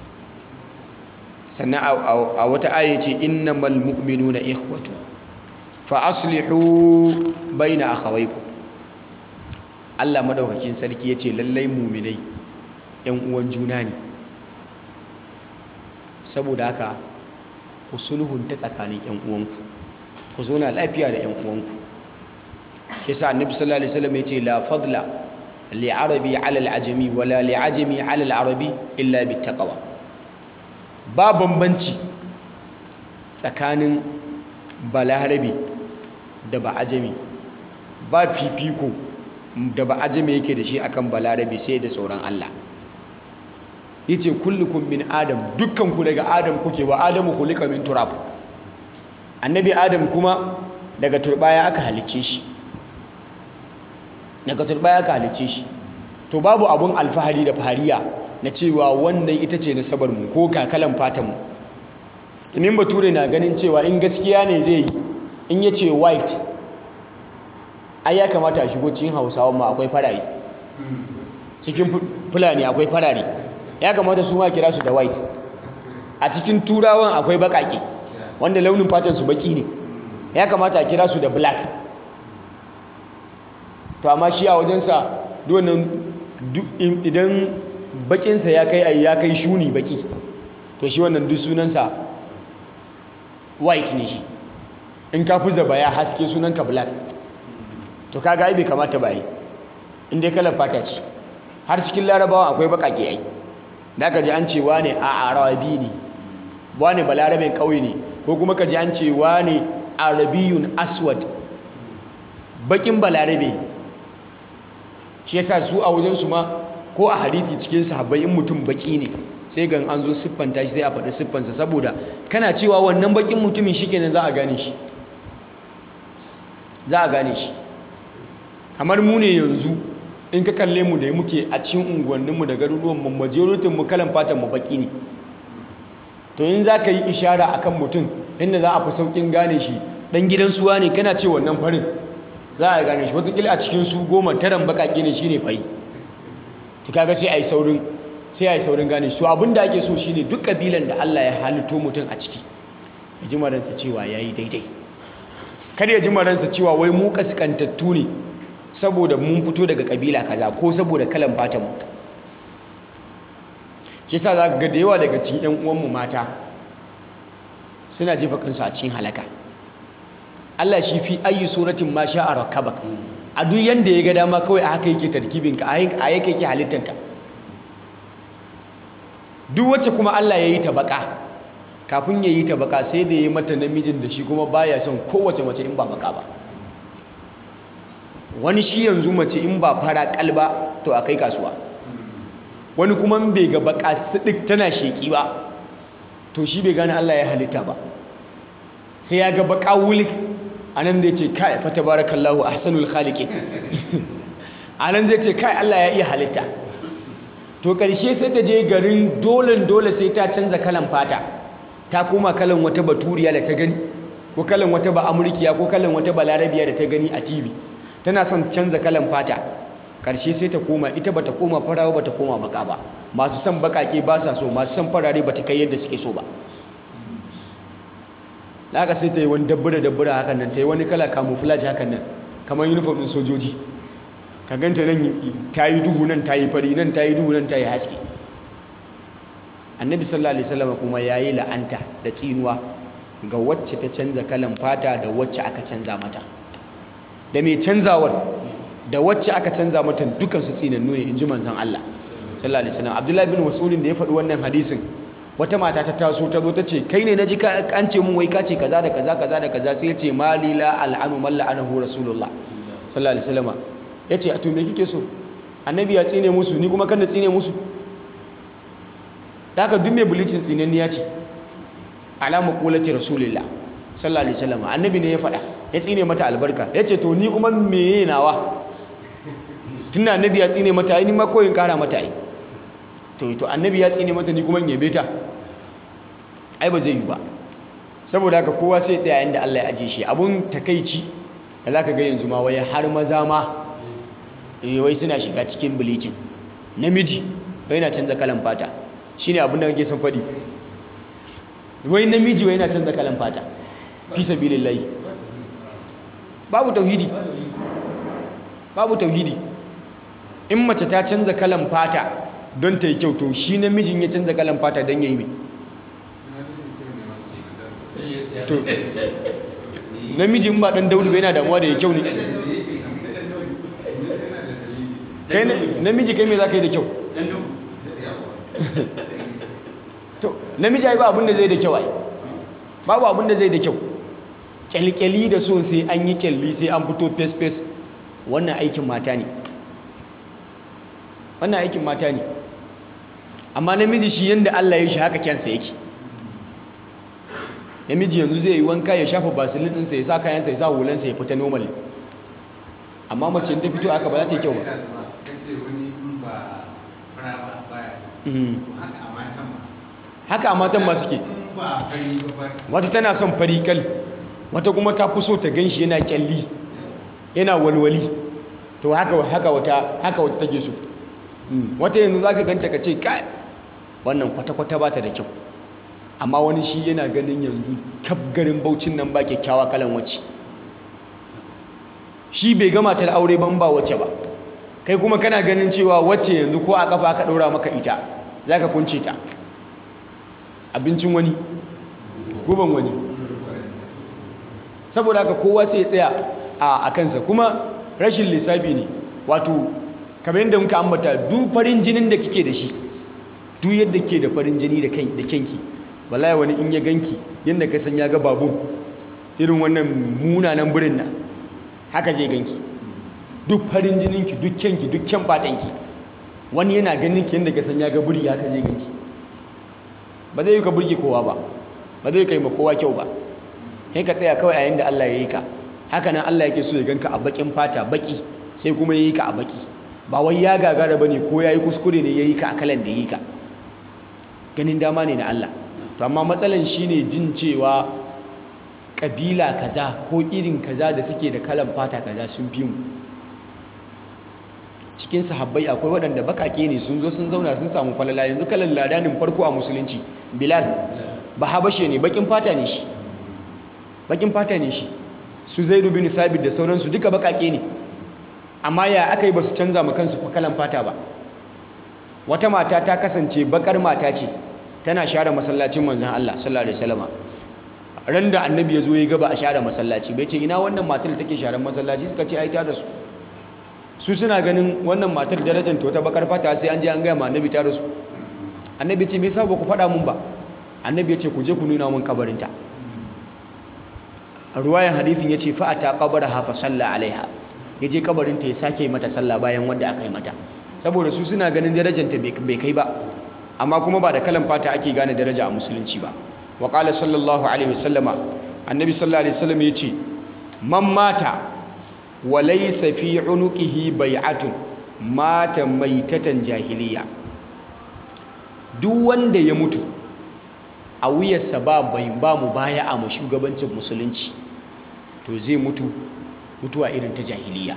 Speaker 1: sannan a wata aya ce innamal mu'minuna ikhwatu fa aslihu baina akhawaykum Allah madaukakin sarki yace lallai mu'minai ƴan uwan juna ne saboda haka ku sulhunta tsakanin ƴan uwanku ku zo na lafiya da ƴan uwanku shi yasa annabi sallallahu alaihi wasallam yace la fadla li arabi ala al ajami wala li ajami ala al arabi illa bit taqwa ba bambanci tsakanin balarabe da ba ajami ba fifiko da ba ajami yake da shi akan balarabe sai da tsoron Allah yace kullukum min adam dukkanku daga adam kuke wa adamu khuliqa min turab annabi adam kuma daga turbaya aka halicce shi daga turbaya aka halicce shi to babu abun alfahari da fahariya na cewa wannan ita ce nasabar mu ko kakalan fatan mu domin bature na ganin cewa in gaskiya ne zai yi in yace white ai ya kamata a shigo cikin hausawan ma akwai farare cikin fulani akwai farare ya kamata su ma kira su da white a cikin turawan akwai bakake wanda launin fatan su baki ne ya kamata a kira su da black to amma shi a wajensa duwannan idan bakinsa ya kai ya kai shuni baki to shi wannan duk sunansa white ne shi in ka fi zaba ya haske sunanka black to kaga ai bai kamata ba yi inda kalar fata ce har cikin larabawa akwai bakake ai da ka ji an ce wane a arabi ne wane balarabin ƙauye ne ko kuma ka ji an ce wane arabiyun aswad bakin balarabe shi yasa su a wajensu ma ko a hadithi cikin sahabbai in mutum baki ne sai gan an zo siffanta shi sai a faɗi siffansa saboda kana cewa wannan bakin mutumin shi kenan za a gane shi za a gane shi kamar mu ne yanzu in ka kalle mu da muke a cikin unguwanninmu da garuruwanmu majoritin mu kalan fatan mu baki ne to in za ka yi ishara akan mutum inda za a fi saukin gane shi dan gidan suwa ne kana ce wannan farin za a gane shi wataƙila a cikin su goma taran baƙaƙe ne shine fari to kaga sai a yi saurin sai a yi saurin gane shi to abin da ake so shine duk kabilan da Allah ya halitto mutum a ciki ya ji maransa cewa ya yi daidai kada ya ji maransa cewa wai mu kaskantattu ne saboda mun fito daga kabila kaza ko saboda kalan fatan mu shi yasa za ga da yawa daga cikin ƴan uwanmu mata suna jefa kansu a cikin halaka Allah shi fi ayi suratin ma sha'a rakabak a duk yanda ya ga dama kawai a haka yake tarkibin ka a yake yake halittanka duk wacce kuma Allah ya yi ta baka kafin ya yi ta baka sai da ya yi mata namijin da shi kuma baya son kowace mace in ba baka ba wani shi yanzu mace in ba fara kalba to a kai kasuwa wani kuma bai ga baka sidik tana sheki ba to shi bai gane Allah ya halitta ba sai ya ga baka wulik anan zai ce kai fa tabarakallahu ahsanul khaliqin anan zai ce kai Allah ya iya halitta to karshe sai ta je garin dole dole sai ta canza kalan fata ta koma kalan wata baturiya da ta gani ko kalan wata ba amurkiya ko kalan wata balarabiya da ta gani a TV tana son canza kalan fata karshe sai ta koma ita bata koma farawa bata koma baka ba masu son bakake ba sa so masu son farare bata kai yadda suke so ba laka sai ta yi wani dabbura dabbura hakan nan ta yi wani kala camouflage hakan nan kamar uniform din sojoji ka ganta nan ta yi duhu nan ta yi fari nan ta yi duhu nan ta yi haske annabi sallallahu alaihi wasallam kuma yayi la'anta da tsinuwa ga wacce ta canza kalan fata da wacce aka canza mata da mai canzawar da wacce aka canza mata dukan su tsinannu ne inji manzon Allah sallallahu alaihi wasallam Abdullahi bin Mas'ud da ya faɗi wannan hadisin wata mata ta taso ta zo ta ce kai ne naji an ce mun wai ka ce kaza da kaza kaza da kaza sai ya ce mali la al'anu man la'anahu rasulullah sallallahu alaihi wasallam yace a to me kike so annabi ya tsine musu ni kuma kan da tsine musu da haka duk mai bulicin tsinanniya ce alamu kulati rasulillah sallallahu alaihi wasallam annabi ne ya faɗa ya tsine mata albarka ya ce to ni kuma meye nawa tunda annabi ya tsine mata ai ni ma koyin kara mata ai to to annabi ya tsine mata ni kuma in yabe ta ai ba zai yi ba saboda haka kowa sai tsaya inda Allah ya aje shi abun takeici da za ka ga yanzu ma wai har maza ma wai suna shiga cikin bleaching namiji wai yana canza kalan fata shine abin da kake son faɗi wai namiji wai yana canza kalan fata fi sabilillahi babu tauhidi babu tauhidi in mace ta canza kalan fata don ta yi kyau to shi namijin ya canza kalan fata don ya yi mai to namijin ba dan daudu yana damuwa da ya kyau ne kai namiji kai me za ka yi da kyau to namiji ai ba abin da zai da kyau ai babu abin da zai da kyau kyalkyali da so sai an yi kyalli sai an fito fes fes wannan aikin mata ne wannan aikin mata ne amma namiji shi yanda Allah ya shi haka kyansa yake namiji yanzu zai yi wanka ya shafa basilin ɗinsa ya sa kayansa ya sa hulansa ya fita normal amma mace ta fito haka ba za ta yi kyau ba haka a matan ma suke wata tana son farikal wata kuma ta fi so ta gan shi yana kyalli yana walwali to haka haka wata haka wata take so wata yanzu za ka ganta ka ce kai wannan kwata-kwata ba ta da kyau amma wani shi yana ganin yanzu kaf garin baucin nan ba kyakkyawa kalan wacce shi bai gama ta aure ban ba wacce ba kai kuma kana ganin cewa wacce yanzu ko a kafa aka ɗora maka ita za ka kunce ta abincin wani guban wani saboda haka kowa sai tsaya a kansa kuma rashin lissafi ne wato kamar yadda muka ambata duk farin jinin da kike da shi duk yadda ke da farin jini da kyanki wallahi wani in ya ganki yadda ka san ya ga babu irin wannan munanan birin nan haka zai ganki duk farin jininki duk kyanki duk kyan fatanki wani yana ganin ki yadda ka san ya ga buri haka zai ganki ba zai yi ka burge kowa ba ba zai kai ma kowa kyau ba kai ka tsaya kawai a yanda Allah ya yi ka haka nan Allah yake so ya ganka a bakin fata baki sai kuma ya yi ka a baki ba wai ya gagara bane ko ya yi kuskure ne ya yi ka a kalan da ya yi ka ganin dama ne na Allah to amma matsalan shine jin cewa kabila kaza ko irin kaza da suke da kalan fata kaza sun fi mu cikin sahabbai akwai waɗanda bakake ne sun zo sun zauna sun samu falala yanzu kalan ladanin farko a musulunci bilal ba habashe ne bakin fata ne shi bakin fata ne shi su zaidu bin sabit da sauransu duka bakake ne amma ya aka yi ba su canza ma kansu kalan fata ba wata mata ta kasance bakar mata ce tana share masallacin manzon Allah sallallahu alaihi wasallam ran da annabi ya zo ya gaba a share masallaci bai ce ina wannan matar da take share masallaci suka ce ai ta da su su suna ganin wannan matar darajar ta wata bakar fata sai an je an gaya ma annabi ta rasu annabi ce me yasa ba ku faɗa mun ba annabi ya ce ku je ku nuna mun kabarinta a ruwayan hadithin ya ce fa'ata qabaraha fa salla alaiha ya je kabarinta ya sake mata sallah bayan wanda aka yi mata saboda su suna ganin darajanta bai kai ba amma kuma ba da kalan fata ake gane daraja a musulunci ba wa qala sallallahu alaihi wasallama annabi sallallahu alaihi wasallam ya ce man mata wa laysa fi unuqihi bai'atun mata maitatan jahiliya duk wanda ya mutu a wuyarsa ba bai ba mu baya a shugabancin musulunci to zai mutu mutuwa irin ta jahiliya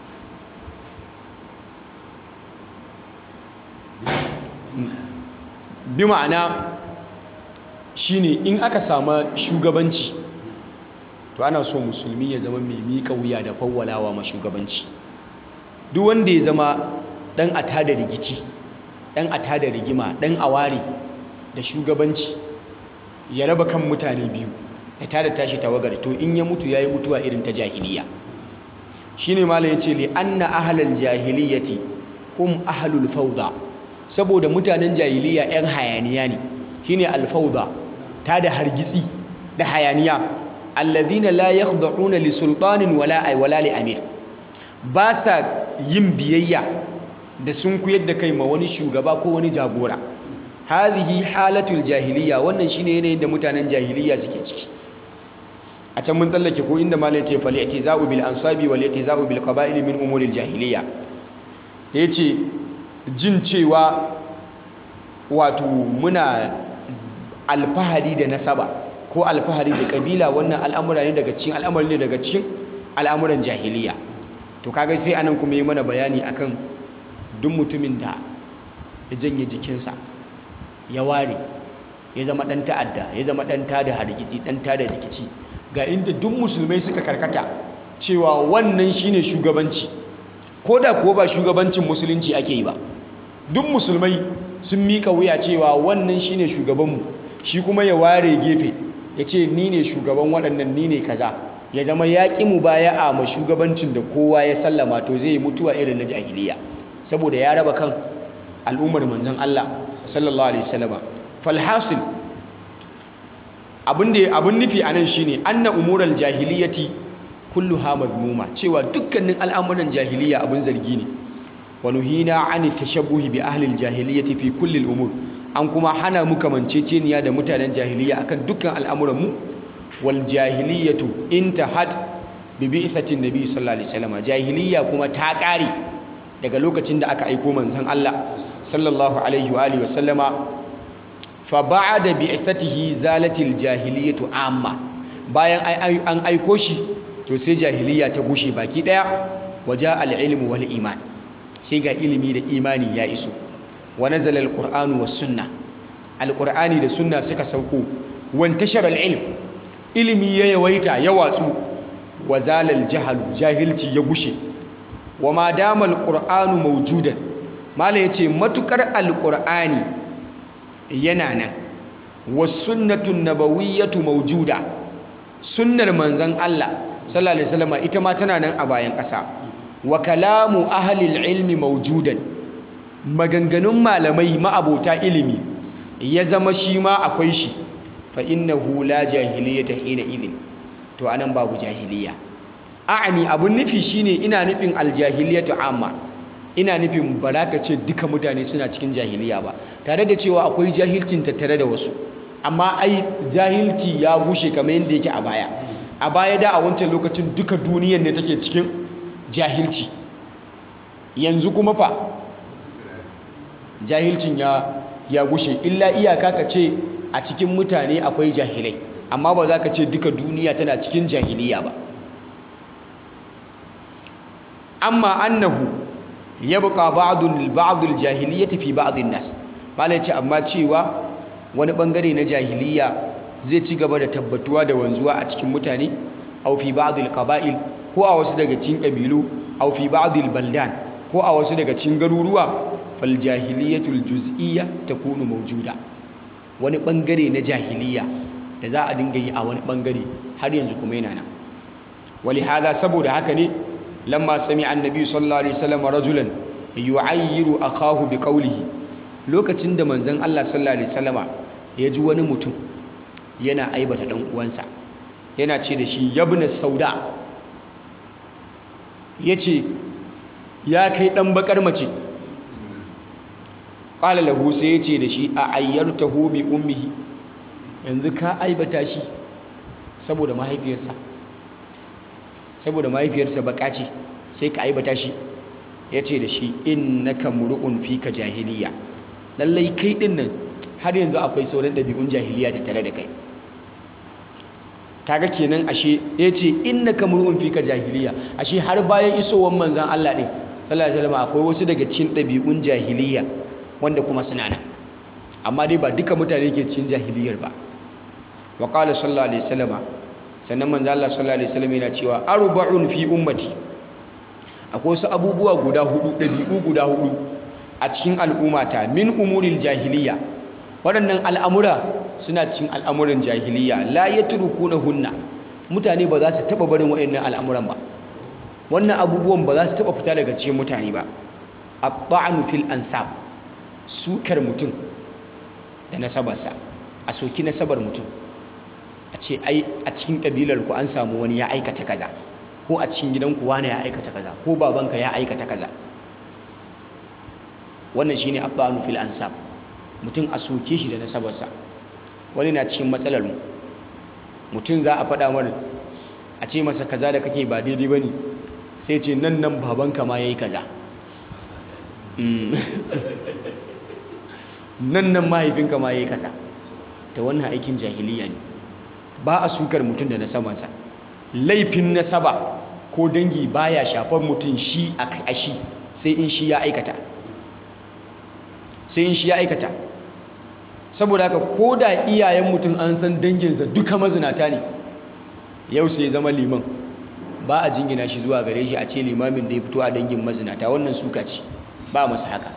Speaker 1: bi ma'ana shine in aka sama shugabanci to ana so musulmi ya zama mai miƙa wuya da fawwalawa ma shugabanci duk wanda ya zama dan ata da rigici dan ata da rigima dan aware da shugabanci ya raba kan mutane biyu ya tada tashi tawagar to in ya mutu yayi mutuwa irin ta jahiliya shine malai yace li anna ahlal jahiliyati hum ahlul fawda saboda mutanen jahiliya yan hayaniya ne shine al fawda tada hargitsi da hayaniya alladhina la yakhda'una li sultanin wala ay wala li amir ba sa yin biyayya da sun kuyar da kai ma wani shugaba ko wani jagora hadhihi halatul jahiliya wannan shine yanayin da mutanen jahiliya suke ciki a can mun tsallake ko inda malai ce fal i'tiza'u bil ansabi wal i'tiza'u bil qaba'il min umuril jahiliya yace jin cewa wato muna alfahari da nasaba ko alfahari da kabila wannan al'amura ne daga cikin al'amari ne daga cikin al'amuran jahiliya to kaga sai anan kuma yi mana bayani akan duk mutumin da ya janye jikinsa ya ware ya zama ɗan ta'adda ya zama ɗan tada hargitsi ɗan tada rikici ga inda duk musulmai suka karkata cewa wannan shine shugabanci ko da kuwa ba shugabancin musulunci ake yi ba duk musulmai sun mika wuya cewa wannan shine shugabanmu shi kuma ya ware gefe ya ce ni ne shugaban waɗannan ni ne kaza ya zama ya ƙi mu baya a ma shugabancin da kowa ya sallama to zai yi mutuwa irin na jahiliya saboda ya raba kan al'ummar manzon Allah sallallahu alaihi wasallama falhasil abin da abin nufi anan shine anna umural jahiliyati kulluha madmuma cewa dukkanin al'amuran jahiliya abin zargi ne wa nuhina an tashabbuhi bi ahli aljahiliyati fi kulli al'umur an kuma hana mu kamanceceniya da mutanen jahiliya akan dukkan al'amuran mu wal jahiliyatu intahat bi bi'thati nabi sallallahu alaihi wasallam jahiliya kuma ta kare daga lokacin da aka aiko manzon Allah sallallahu alaihi wa alihi wasallama fa ba'da bi'thatihi zalatil jahiliyatu amma bayan an aiko shi to sai jahiliya ta gushe baki daya waja al-ilmu wal iman sai ga ilimi da imani ya iso wa nazala al-qur'anu was sunna al-qur'ani da sunna suka sauko wan tashara al-ilm ilimi ya yawaita ya watsu wa zala al-jahlu jahilci ya gushe wa ma dama al-qur'anu mawjudan mala yace matukar al-qur'ani yana nan was sunnatu nabawiyyatu mawjuda sunnar manzon Allah sallallahu alaihi wasallam ita ma tana nan a bayan ƙasa wa kalamu ahlil ilmi mawjudan maganganun malamai ma'abota ilimi ya zama shi ma akwai shi fa innahu la jahiliyata hina idin to anan babu jahiliya a'ani abun nufi shine ina nufin aljahiliyatu amma ina nufin baraka ce duka mutane suna cikin jahiliya ba tare da cewa akwai jahilcin tattare da wasu amma ai jahilci ya gushe kamar yadda yake a baya a baya da a wancan lokacin duka duniyar ne take cikin jahilci yanzu kuma fa jahilcin ya ya gushe illa iyaka ka ce a cikin mutane akwai jahilai amma ba za ka ce duka duniya tana cikin jahiliya ba amma annahu yabqa ba'dul ba'dul jahiliyyati fi ba'dhin nas malai ce amma cewa wani bangare na jahiliya zai ci gaba da tabbatuwa da wanzuwa a cikin mutane aw fi ba'dil qaba'il ko a wasu daga cikin kabilu aw fi ba'dil baldan ko a wasu daga cikin garuruwa fal jahiliyatul juz'iyya takunu mawjuda wani bangare na jahiliya da za a dinga yi a wani bangare har yanzu kuma yana nan wali hada saboda haka ne lamma sami annabi sallallahu alaihi wasallam rajulan yu'ayyiru akahu biqawlihi lokacin da manzon Allah sallallahu alaihi wasallama ya ji wani mutum yana aibata dan uwansa yana ce da shi yabna sauda yace ya kai dan bakar mace qala lahu sai yace da shi a ayyartahu bi ummihi yanzu ka aibata shi saboda mahaifiyarsa saboda mahaifiyarsa baka ce sai ka aibata shi yace da shi innaka mur'un fika jahiliya lallai kai din nan har yanzu akwai sauran dabi'un jahiliya da tare da kai kaga kenan ashe yace innaka mur'un fika jahiliya ashe har bayan isowar manzon Allah din sallallahu alaihi wasallam akwai wasu daga cikin dabi'un jahiliya wanda kuma suna nan amma dai ba duka mutane ke cikin jahiliyar ba wa qala sallallahu alaihi wasallam sannan manzon Allah sallallahu alaihi wasallam yana cewa arba'un fi ummati akwai wasu abubuwa guda hudu dabi'u guda hudu a cikin al'ummata min umuril jahiliya waɗannan al'amura suna cikin al'amuran jahiliya la ya na hunna mutane ba za su taɓa barin waɗannan al'amuran ba wannan abubuwan ba za su taɓa fita daga cikin mutane ba a ba'anu fil ansab sukar mutum da nasabarsa a soki nasabar mutum a ce ai a cikin ƙabilar ku an samu wani ya aikata kaza ko a cikin gidanku wani ya aikata kaza ko babanka ya aikata kaza wannan shine abbanu fil ansab mutum a soke shi da nasabarsa wani na cikin matsalar mu mutum za a faɗa mana a ce masa kaza da kake ba daidai ba ne sai ce nan nan babanka ma ya yi kaza nan nan mahaifinka ma ya yi kaza ta wannan aikin jahiliya ne ba a sukar mutum da nasabarsa laifin nasaba ko dangi baya shafar mutum shi a shi sai in shi ya aikata sai in shi ya aikata saboda haka ko da iyayen mutum an san danginsa duka mazinata ne yau sai zama liman ba a jingina shi zuwa gare shi a ce limamin da ya fito a dangin mazinata wannan suka ce ba masa haka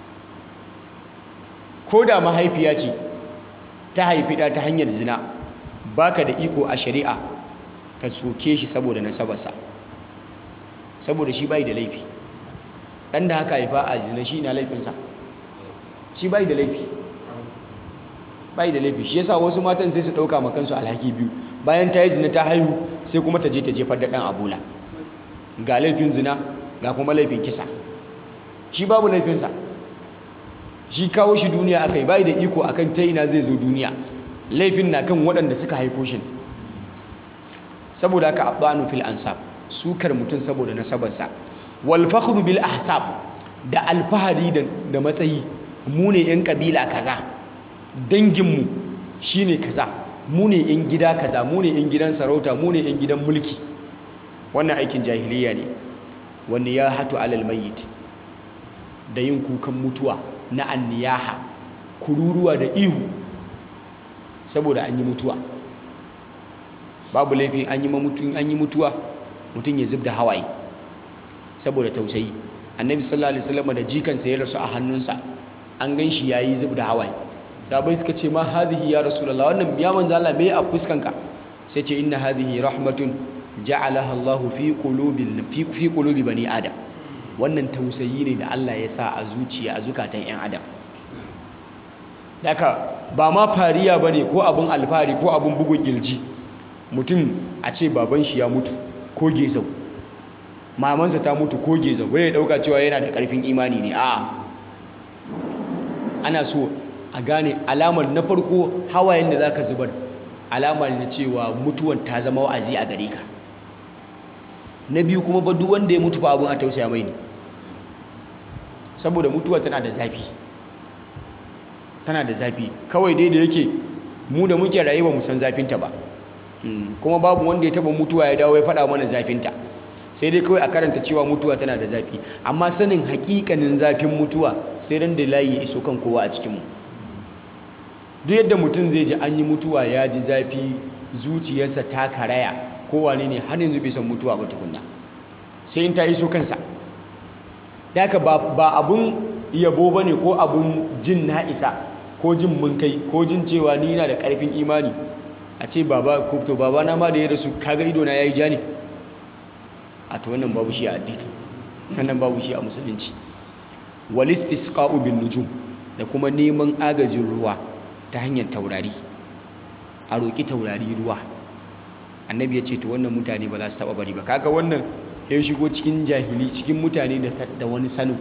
Speaker 1: ko da mahaifiya ce ta haifi ɗa ta hanyar zina baka da iko a shari'a ka soke shi saboda nasabarsa saboda shi bai da laifi ɗan da haka haifa a zina shi na laifinsa shi bai da laifi bai da laifi shi yasa wasu matan sai su ɗauka makansu alhaki biyu bayan ta yi zina ta haihu sai kuma ta je ta jefar da ɗan abula ga laifin zina ga kuma laifin kisa shi babu laifinsa shi kawo shi duniya aka yi bai da iko akan ta ina zai zo duniya laifin na kan waɗanda suka haifo shi saboda haka abbanu fil ansab sukar mutum saboda nasabarsa wal fakhru bil ahsab da alfahari da matsayi mu ne yan kabila kaza danginmu shine kaza mu ne yan gida kaza mu ne yan gidan sarauta mu ne yan gidan mulki wannan aikin jahiliya ne wanda ya hatu alal mayyit da yin kukan mutuwa na anniyaha kururuwa da ihu saboda an yi mutuwa babu laifi an yi mutum an yi mutuwa mutum ya zubda hawaye saboda tausayi annabi sallallahu alaihi wasallam da jikansa ya rasu a hannunsa an gan shi yayi zubda hawaye sabai suka ce ma hadhihi ya rasulullah wannan ya manzo Allah me a fuskanka sai ce inna hadhihi rahmatun ja'alaha Allahu fi qulubil fi fi qulubi bani adam wannan tausayi ne da Allah ya sa a zuciya a zukatan 'yan adam daga ba ma fariya ba ne ko abin alfahari ko abin bugun gilji mutum a ce baban shi ya mutu ko gezau mamansa ta mutu ko gezau wai ya dauka cewa yana da karfin imani ne a ana so a gane alamar na farko hawayen da zaka zubar alamar na cewa mutuwan ta zama wa'azi a gare ka na biyu kuma ba duk wanda ya mutu ba abin a tausaya mai ne saboda mutuwa tana da zafi tana da zafi kawai dai da yake mu da muke rayuwa mu san zafinta ba kuma babu wanda ya taba mutuwa ya dawo ya faɗa mana zafinta sai dai kawai a karanta cewa mutuwa tana da zafi amma sanin hakikanin zafin mutuwa sai ran da layi ya iso kan kowa a cikinmu duk yadda mutum zai ji an yi mutuwa ya ji zafi zuciyarsa ta karaya kowane ne har yanzu bai san mutuwa ba tukunna sai in ta iso kansa da haka ba abun yabo ba ne ko abun jin na isa ko jin mun kai ko jin cewa ni na da ƙarfin imani a ce baba to baba na ma da ya rasu kaga ido na yayi ja ne a to wannan babu shi a addini wannan babu shi a musulunci wal istisqa'u bin nujum da kuma neman agajin ruwa ta hanyar taurari a roki taurari ruwa annabi ya ce to wannan mutane ba za su taba bari ba kaga wannan ya shigo cikin jahili cikin mutane da wani sanin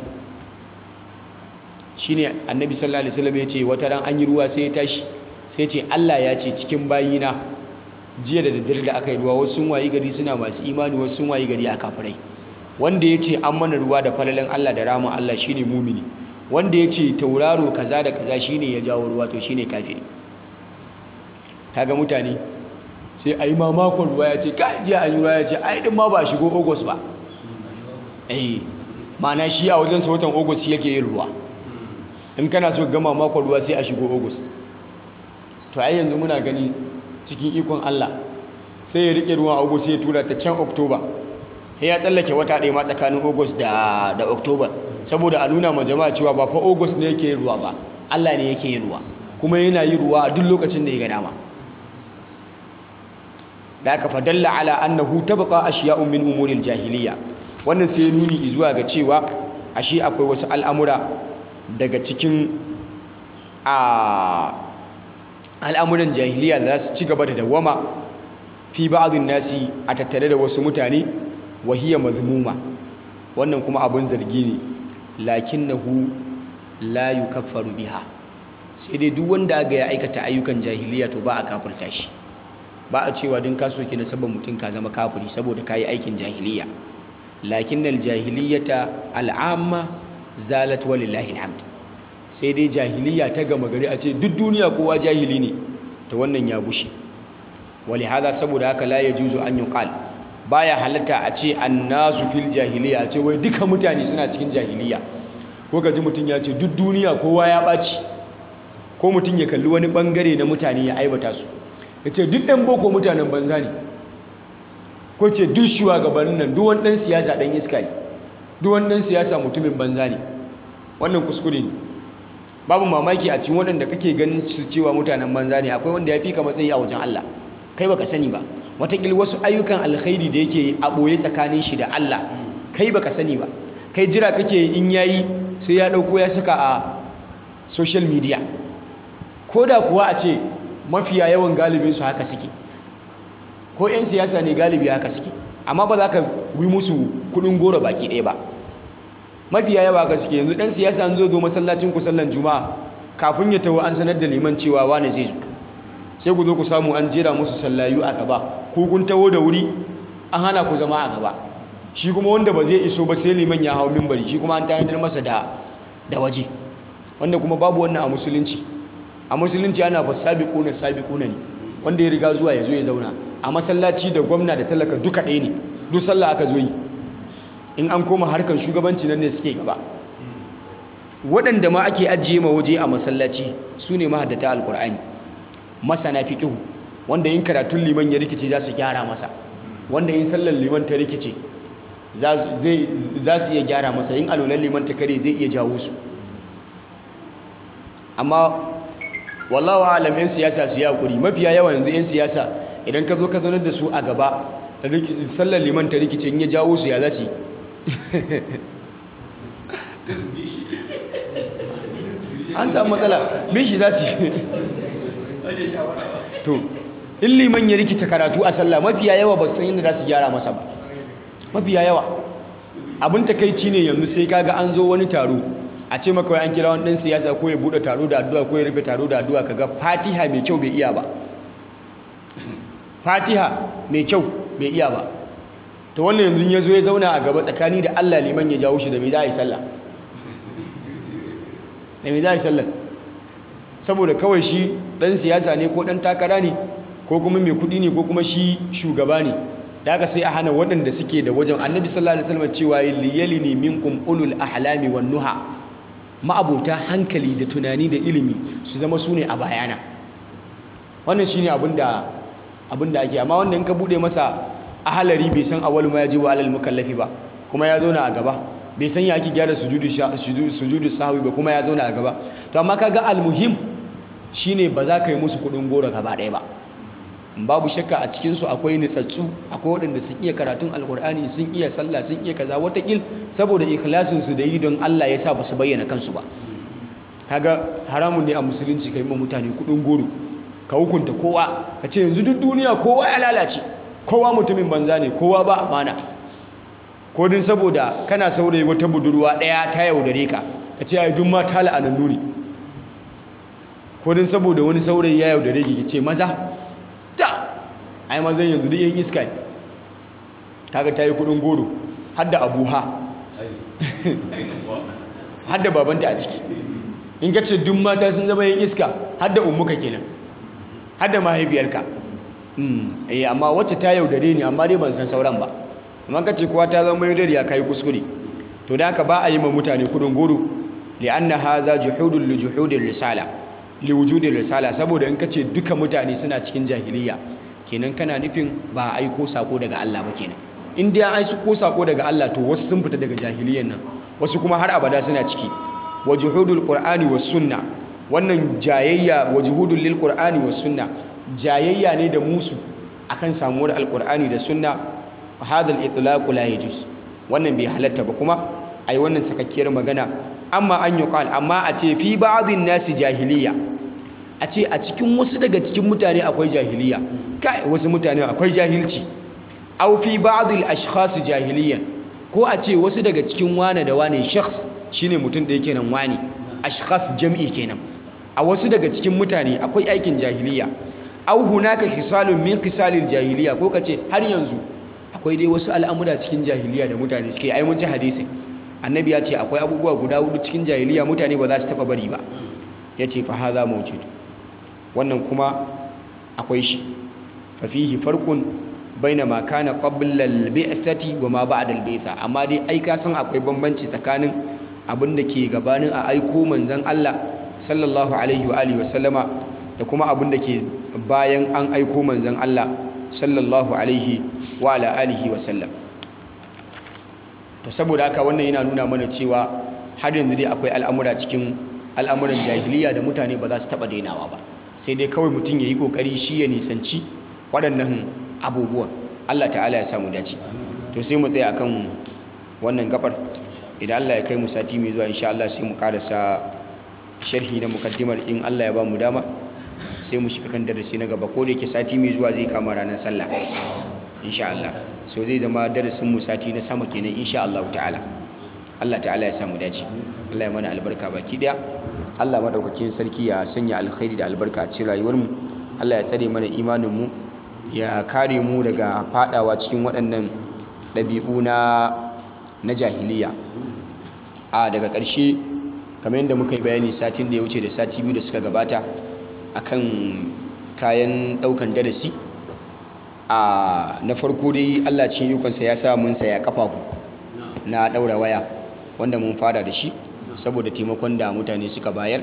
Speaker 1: shine annabi sallallahu alaihi wasallam ya ce wata ran an yi ruwa sai ya tashi sai ce Allah ya ce cikin bayina jiya da daddare da aka yi ruwa wasu sun wayi gari suna masu imani wasu sun wayi gari a kafirai wanda ya ce an mana ruwa da falalan Allah da ramin Allah shine mumini wanda ya ce tauraro kaza da kaza shine ya jawo ruwa to shine kafiri kaga mutane sai a yi mamakon ruwa ya ce ka jiya an yi ruwa ya ce ai din ma ba shigo august ba eh ma'ana shi a wajen watan august yake yin ruwa in kana so gama makon ruwa sai a shigo august to ai yanzu muna gani cikin ikon Allah sai ya rike ruwan august sai ya tura ta can october sai ya tsallake wata ɗaya ma tsakanin august da da october saboda a nuna ma jama'a cewa ba fa august ne yake yin ruwa ba Allah ne yake yin ruwa kuma yana yin ruwa a duk lokacin da ya ga dama da aka fadalla ala annahu tabqa ashiya'un min umuril jahiliya wannan sai nuni zuwa ga cewa ashe akwai wasu al'amura daga cikin a al'amuran jahiliya da za su ci gaba da dawama fi ba'dhin nasi a tattare da wasu mutane wahiya mazmuma wannan kuma abun zargi ne lakinnahu la yukaffaru biha sai dai duk wanda ga ya aikata ayyukan jahiliya to ba a kafirta shi ba a cewa din ka soke na sabon mutum ka zama kafiri saboda kayi aikin jahiliya lakinnal jahiliyata al'amma zalat walillahi alhamd sai dai jahiliya ta gama gari a ce duk duniya kowa jahili ne to wannan ya bushe wali hada saboda haka la yajuzu an yuqal baya halatta a ce annasu fil jahiliya a ce wai duka mutane suna cikin jahiliya ko ka ji mutum ya ce duk duniya kowa ya ɓaci ko mutum ya kalli wani ɓangare na mutane ya aibata su ya ce duk ɗan boko mutanen banza ne ko ce duk shugabannin nan duk wani ɗan siyasa ɗan iska ne duk wani ɗan siyasa mutumin banza ne wannan kuskure ne babu mamaki a cikin waɗanda kake ganin su cewa mutanen banza ne akwai wanda ya fi ka matsayi a wajen Allah kai baka sani ba watakil wasu ayyukan alkhairi da yake a ɓoye tsakanin shi da Allah kai baka sani ba kai jira kake in yayi sai ya ɗauko ya saka a social media ko da kuwa a ce mafiya yawan galibin su haka suke ko 'yan siyasa ne galibi haka suke amma ba za ka wi musu kudin goro baki ɗaya ba mafiya yawa haka suke yanzu ɗan siyasa an zo zo masallacin ku sallan juma'a kafin ya tawo an sanar da liman cewa wane zai zo sai ku zo ku samu an jera musu sallayu a gaba ko kun tawo da wuri an hana ku zama a gaba shi kuma wanda ba zai iso ba sai liman ya hau mimbari shi kuma an tanadar masa da da waje wanda kuma babu wannan a musulunci a musulunci ana fa sabiquna sabiquna ne wanda ya riga zuwa ya zo ya zauna a masallaci da gwamna da talaka duka ɗaya ne duk sallah aka zo yi in an koma harkar shugabanci nan ne suke gaba waɗanda ma ake ajiye ma waje a masallaci su ne mahaddata alkur'ani masana fiqhu wanda yin karatun liman ya rikice za su gyara masa wanda yin sallar liman ta rikice za su iya gyara masa yin alolan liman ta kare zai iya jawo su amma wallahu alam yan siyasa su yi hakuri mafiya yawa yanzu yan siyasa idan ka zo ka zaunar da su a gaba sallar liman ta rikice in ya jawo su ya za su an samu matsala bin shi za su yi to in liman ya rikita karatu a sallah mafiya yawa ba san yadda za su gyara masa ba mafiya yawa abin takaici ne yanzu sai kaga an zo wani taro a ce maka an kira wani dan siyasa ko ya bude taro da addu'a ko ya rufe taro da addu'a kaga Fatiha mai kyau bai iya ba Fatiha mai kyau bai iya ba to wannan yanzu ya zo ya zauna a gaba tsakani da Allah liman ya jawo shi da me za a yi sallah da me za a yi sallah saboda kawai shi dan siyasa ne ko dan takara ne ko kuma mai kudi ne ko kuma shi shugaba ne da aka sai a hana waɗanda suke da wajen annabi sallallahu alaihi wasallam cewa liyalini minkum ulul ahlami wan nuha ma'abota hankali da tunani da ilimi su zama su ne a bayana wannan shine abin da abin da ake amma wanda in ka bude masa ahalari bai san awwal ma yaji wa alal mukallafi ba kuma ya zauna a gaba bai san ya ake gyara sujudu sujudu sahwi ba kuma ya zauna a gaba to amma kaga almuhim shine ba za ka yi musu kudin goro gaba ɗaya ba babu shakka a cikinsu akwai nitsatsu akwai waɗanda sun iya karatun alkur'ani sun iya sallah sun iya kaza watakil saboda ikhlasinsu da yi don Allah ya sa ba su bayyana kansu ba kaga haramun ne a musulunci ka yi ma mutane kudin goro ka hukunta kowa ka ce yanzu duk duniya kowa ya lalace kowa mutumin banza ne kowa ba amana ko din saboda kana saurayi wata budurwa ɗaya ta yaudare ka ka ce ai duk mata la'anannu ne ko din saboda wani saurayi ya yaudare ki ce maza ta ai mazan yanzu duk yin iska ne kaga ta yi kudin goro hadda abuha hadda babanta a ciki in ka ce duk mata sun zama yin iska hadda umuka kenan hadda mahaifiyarka eh amma wacce ta yaudare ni amma dai ban san sauran ba amma ka ce kowa ta zama yaudare ya kai kuskure to da haka ba a yi ma mutane kudin goro li'anna hadha juhudul li juhudir risala li wujudin risala saboda in kace duka mutane suna cikin jahiliya kenan kana nufin ba a aiko sako daga Allah ba kenan in dai an aiko sako daga Allah to wasu sun fita daga jahiliyan nan wasu kuma har abada suna ciki wa juhudul qur'ani was sunna wannan jayayya wa juhudul lil qur'ani was sunna jayayya ne da musu akan samuwar alqur'ani da sunna hadal itlaq la yajuz wannan bai halatta ba kuma ai wannan sakakkiyar magana amma an yuqal amma a ce fi ba'dhin nasi jahiliya a ce a cikin wasu daga cikin mutane akwai jahiliya kai wasu mutane akwai jahilci aw fi ba'dil ashkhas jahiliya ko a ce wasu daga cikin wane da wane shakhs shine mutum da yake nan wani ashkhas jam'i kenan a wasu daga cikin mutane akwai aikin jahiliya aw hunaka khisalun min khisalil jahiliya ko kace har yanzu akwai dai wasu al'amura cikin jahiliya da mutane suke ai mun ci hadisi annabi ya ce akwai abubuwa guda hudu cikin jahiliya mutane ba za su taba bari ba ya ce fa haza mawjud wannan kuma akwai shi fa fihi farqun baina ma kana qabla al-bi'thati wa ma ba'da al-bi'tha amma dai ai ka san akwai bambanci tsakanin abin da ke gabanin a aiko manzon Allah sallallahu alaihi wa alihi wa sallama da kuma abin da ke bayan an aiko manzon Allah sallallahu alaihi wa ala alihi wa sallam to saboda haka wannan yana nuna mana cewa har yanzu dai akwai al'amura cikin al'amuran jahiliya da mutane ba za su taɓa dainawa ba sai dai kawai mutum ya yi ƙoƙari shi ya nisanci waɗannan abubuwan Allah ta'ala ya samu dace to sai mu tsaya akan wannan gabar idan Allah ya kai mu sati mai zuwa insha Allah sai mu karasa sharhi na mukaddimar in Allah ya ba mu dama sai mu shiga kan darasi na gaba ko da yake sati mai zuwa zai kama ranar sallah insha Allah so zai zama darasin mu sati na sama kenan insha Allah ta'ala Allah ta'ala ya samu dace Allah ya mana albarka baki daya Allah madaukakin sarki ya sanya alkhairi da albarka a cikin rayuwar mu Allah ya tsare mana imanin mu ya kare mu daga fadawa cikin waɗannan ɗabi'u na na jahiliya a daga ƙarshe kamar yadda muka yi bayani satin da ya wuce da sati biyu da suka gabata akan kayan ɗaukan darasi a na farko dai Allah cikin yukansa ya sa mun saya kafafu na ɗaura waya wanda mun fara da shi saboda taimakon da mutane suka bayar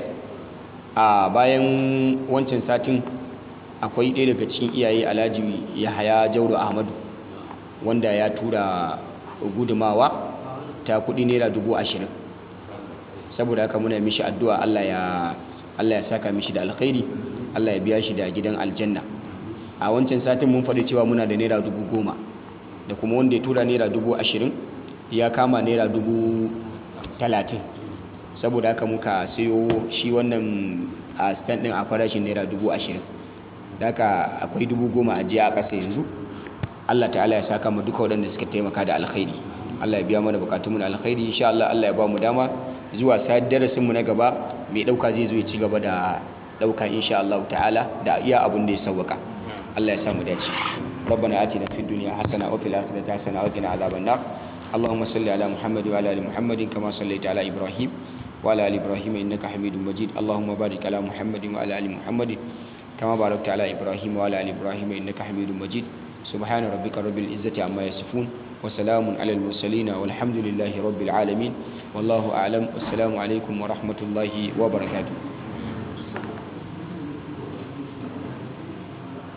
Speaker 1: a bayan wancan satin akwai ɗaya daga cikin iyaye alhaji yahaya jauro ahmadu wanda ya tura gudumawa ta kuɗi naira dubu ashirin saboda haka muna mishi addu'a allah ya allah ya saka mishi da alkhairi allah ya biya shi da gidan aljanna a wancan satin mun faɗi cewa muna da naira dubu goma da kuma wanda ya tura naira dubu ashirin ya kama naira dubu talatin saboda haka muka sayo shi wannan a stand din a farashin naira dubu ashirin haka akwai dubu goma a jiya a ƙasa yanzu allah ta'ala ya saka mu duka waɗanda suka taimaka da alkhairi allah ya biya mana bukatunmu na alkhairi insha allah allah ya ba mu dama zuwa sayar darasin mu na gaba mai ɗauka zai zo ya ci gaba da ɗauka insha allah ta'ala da iya abun da ya sauwaka allah ya samu dace ربنا آتنا في الدنيا حسنة وفي الآخرة حسنة وقنا عذاب النار اللهم صل على محمد وعلى ال محمد كما صليت على ابراهيم وعلى ال ابراهيم انك حميد مجيد اللهم بارك على محمد وعلى ال محمد كما باركت على ابراهيم وعلى ال ابراهيم انك حميد مجيد سبحان ربك رب العزه عما يصفون وسلام على المرسلين والحمد لله رب العالمين والله اعلم والسلام عليكم ورحمه الله وبركاته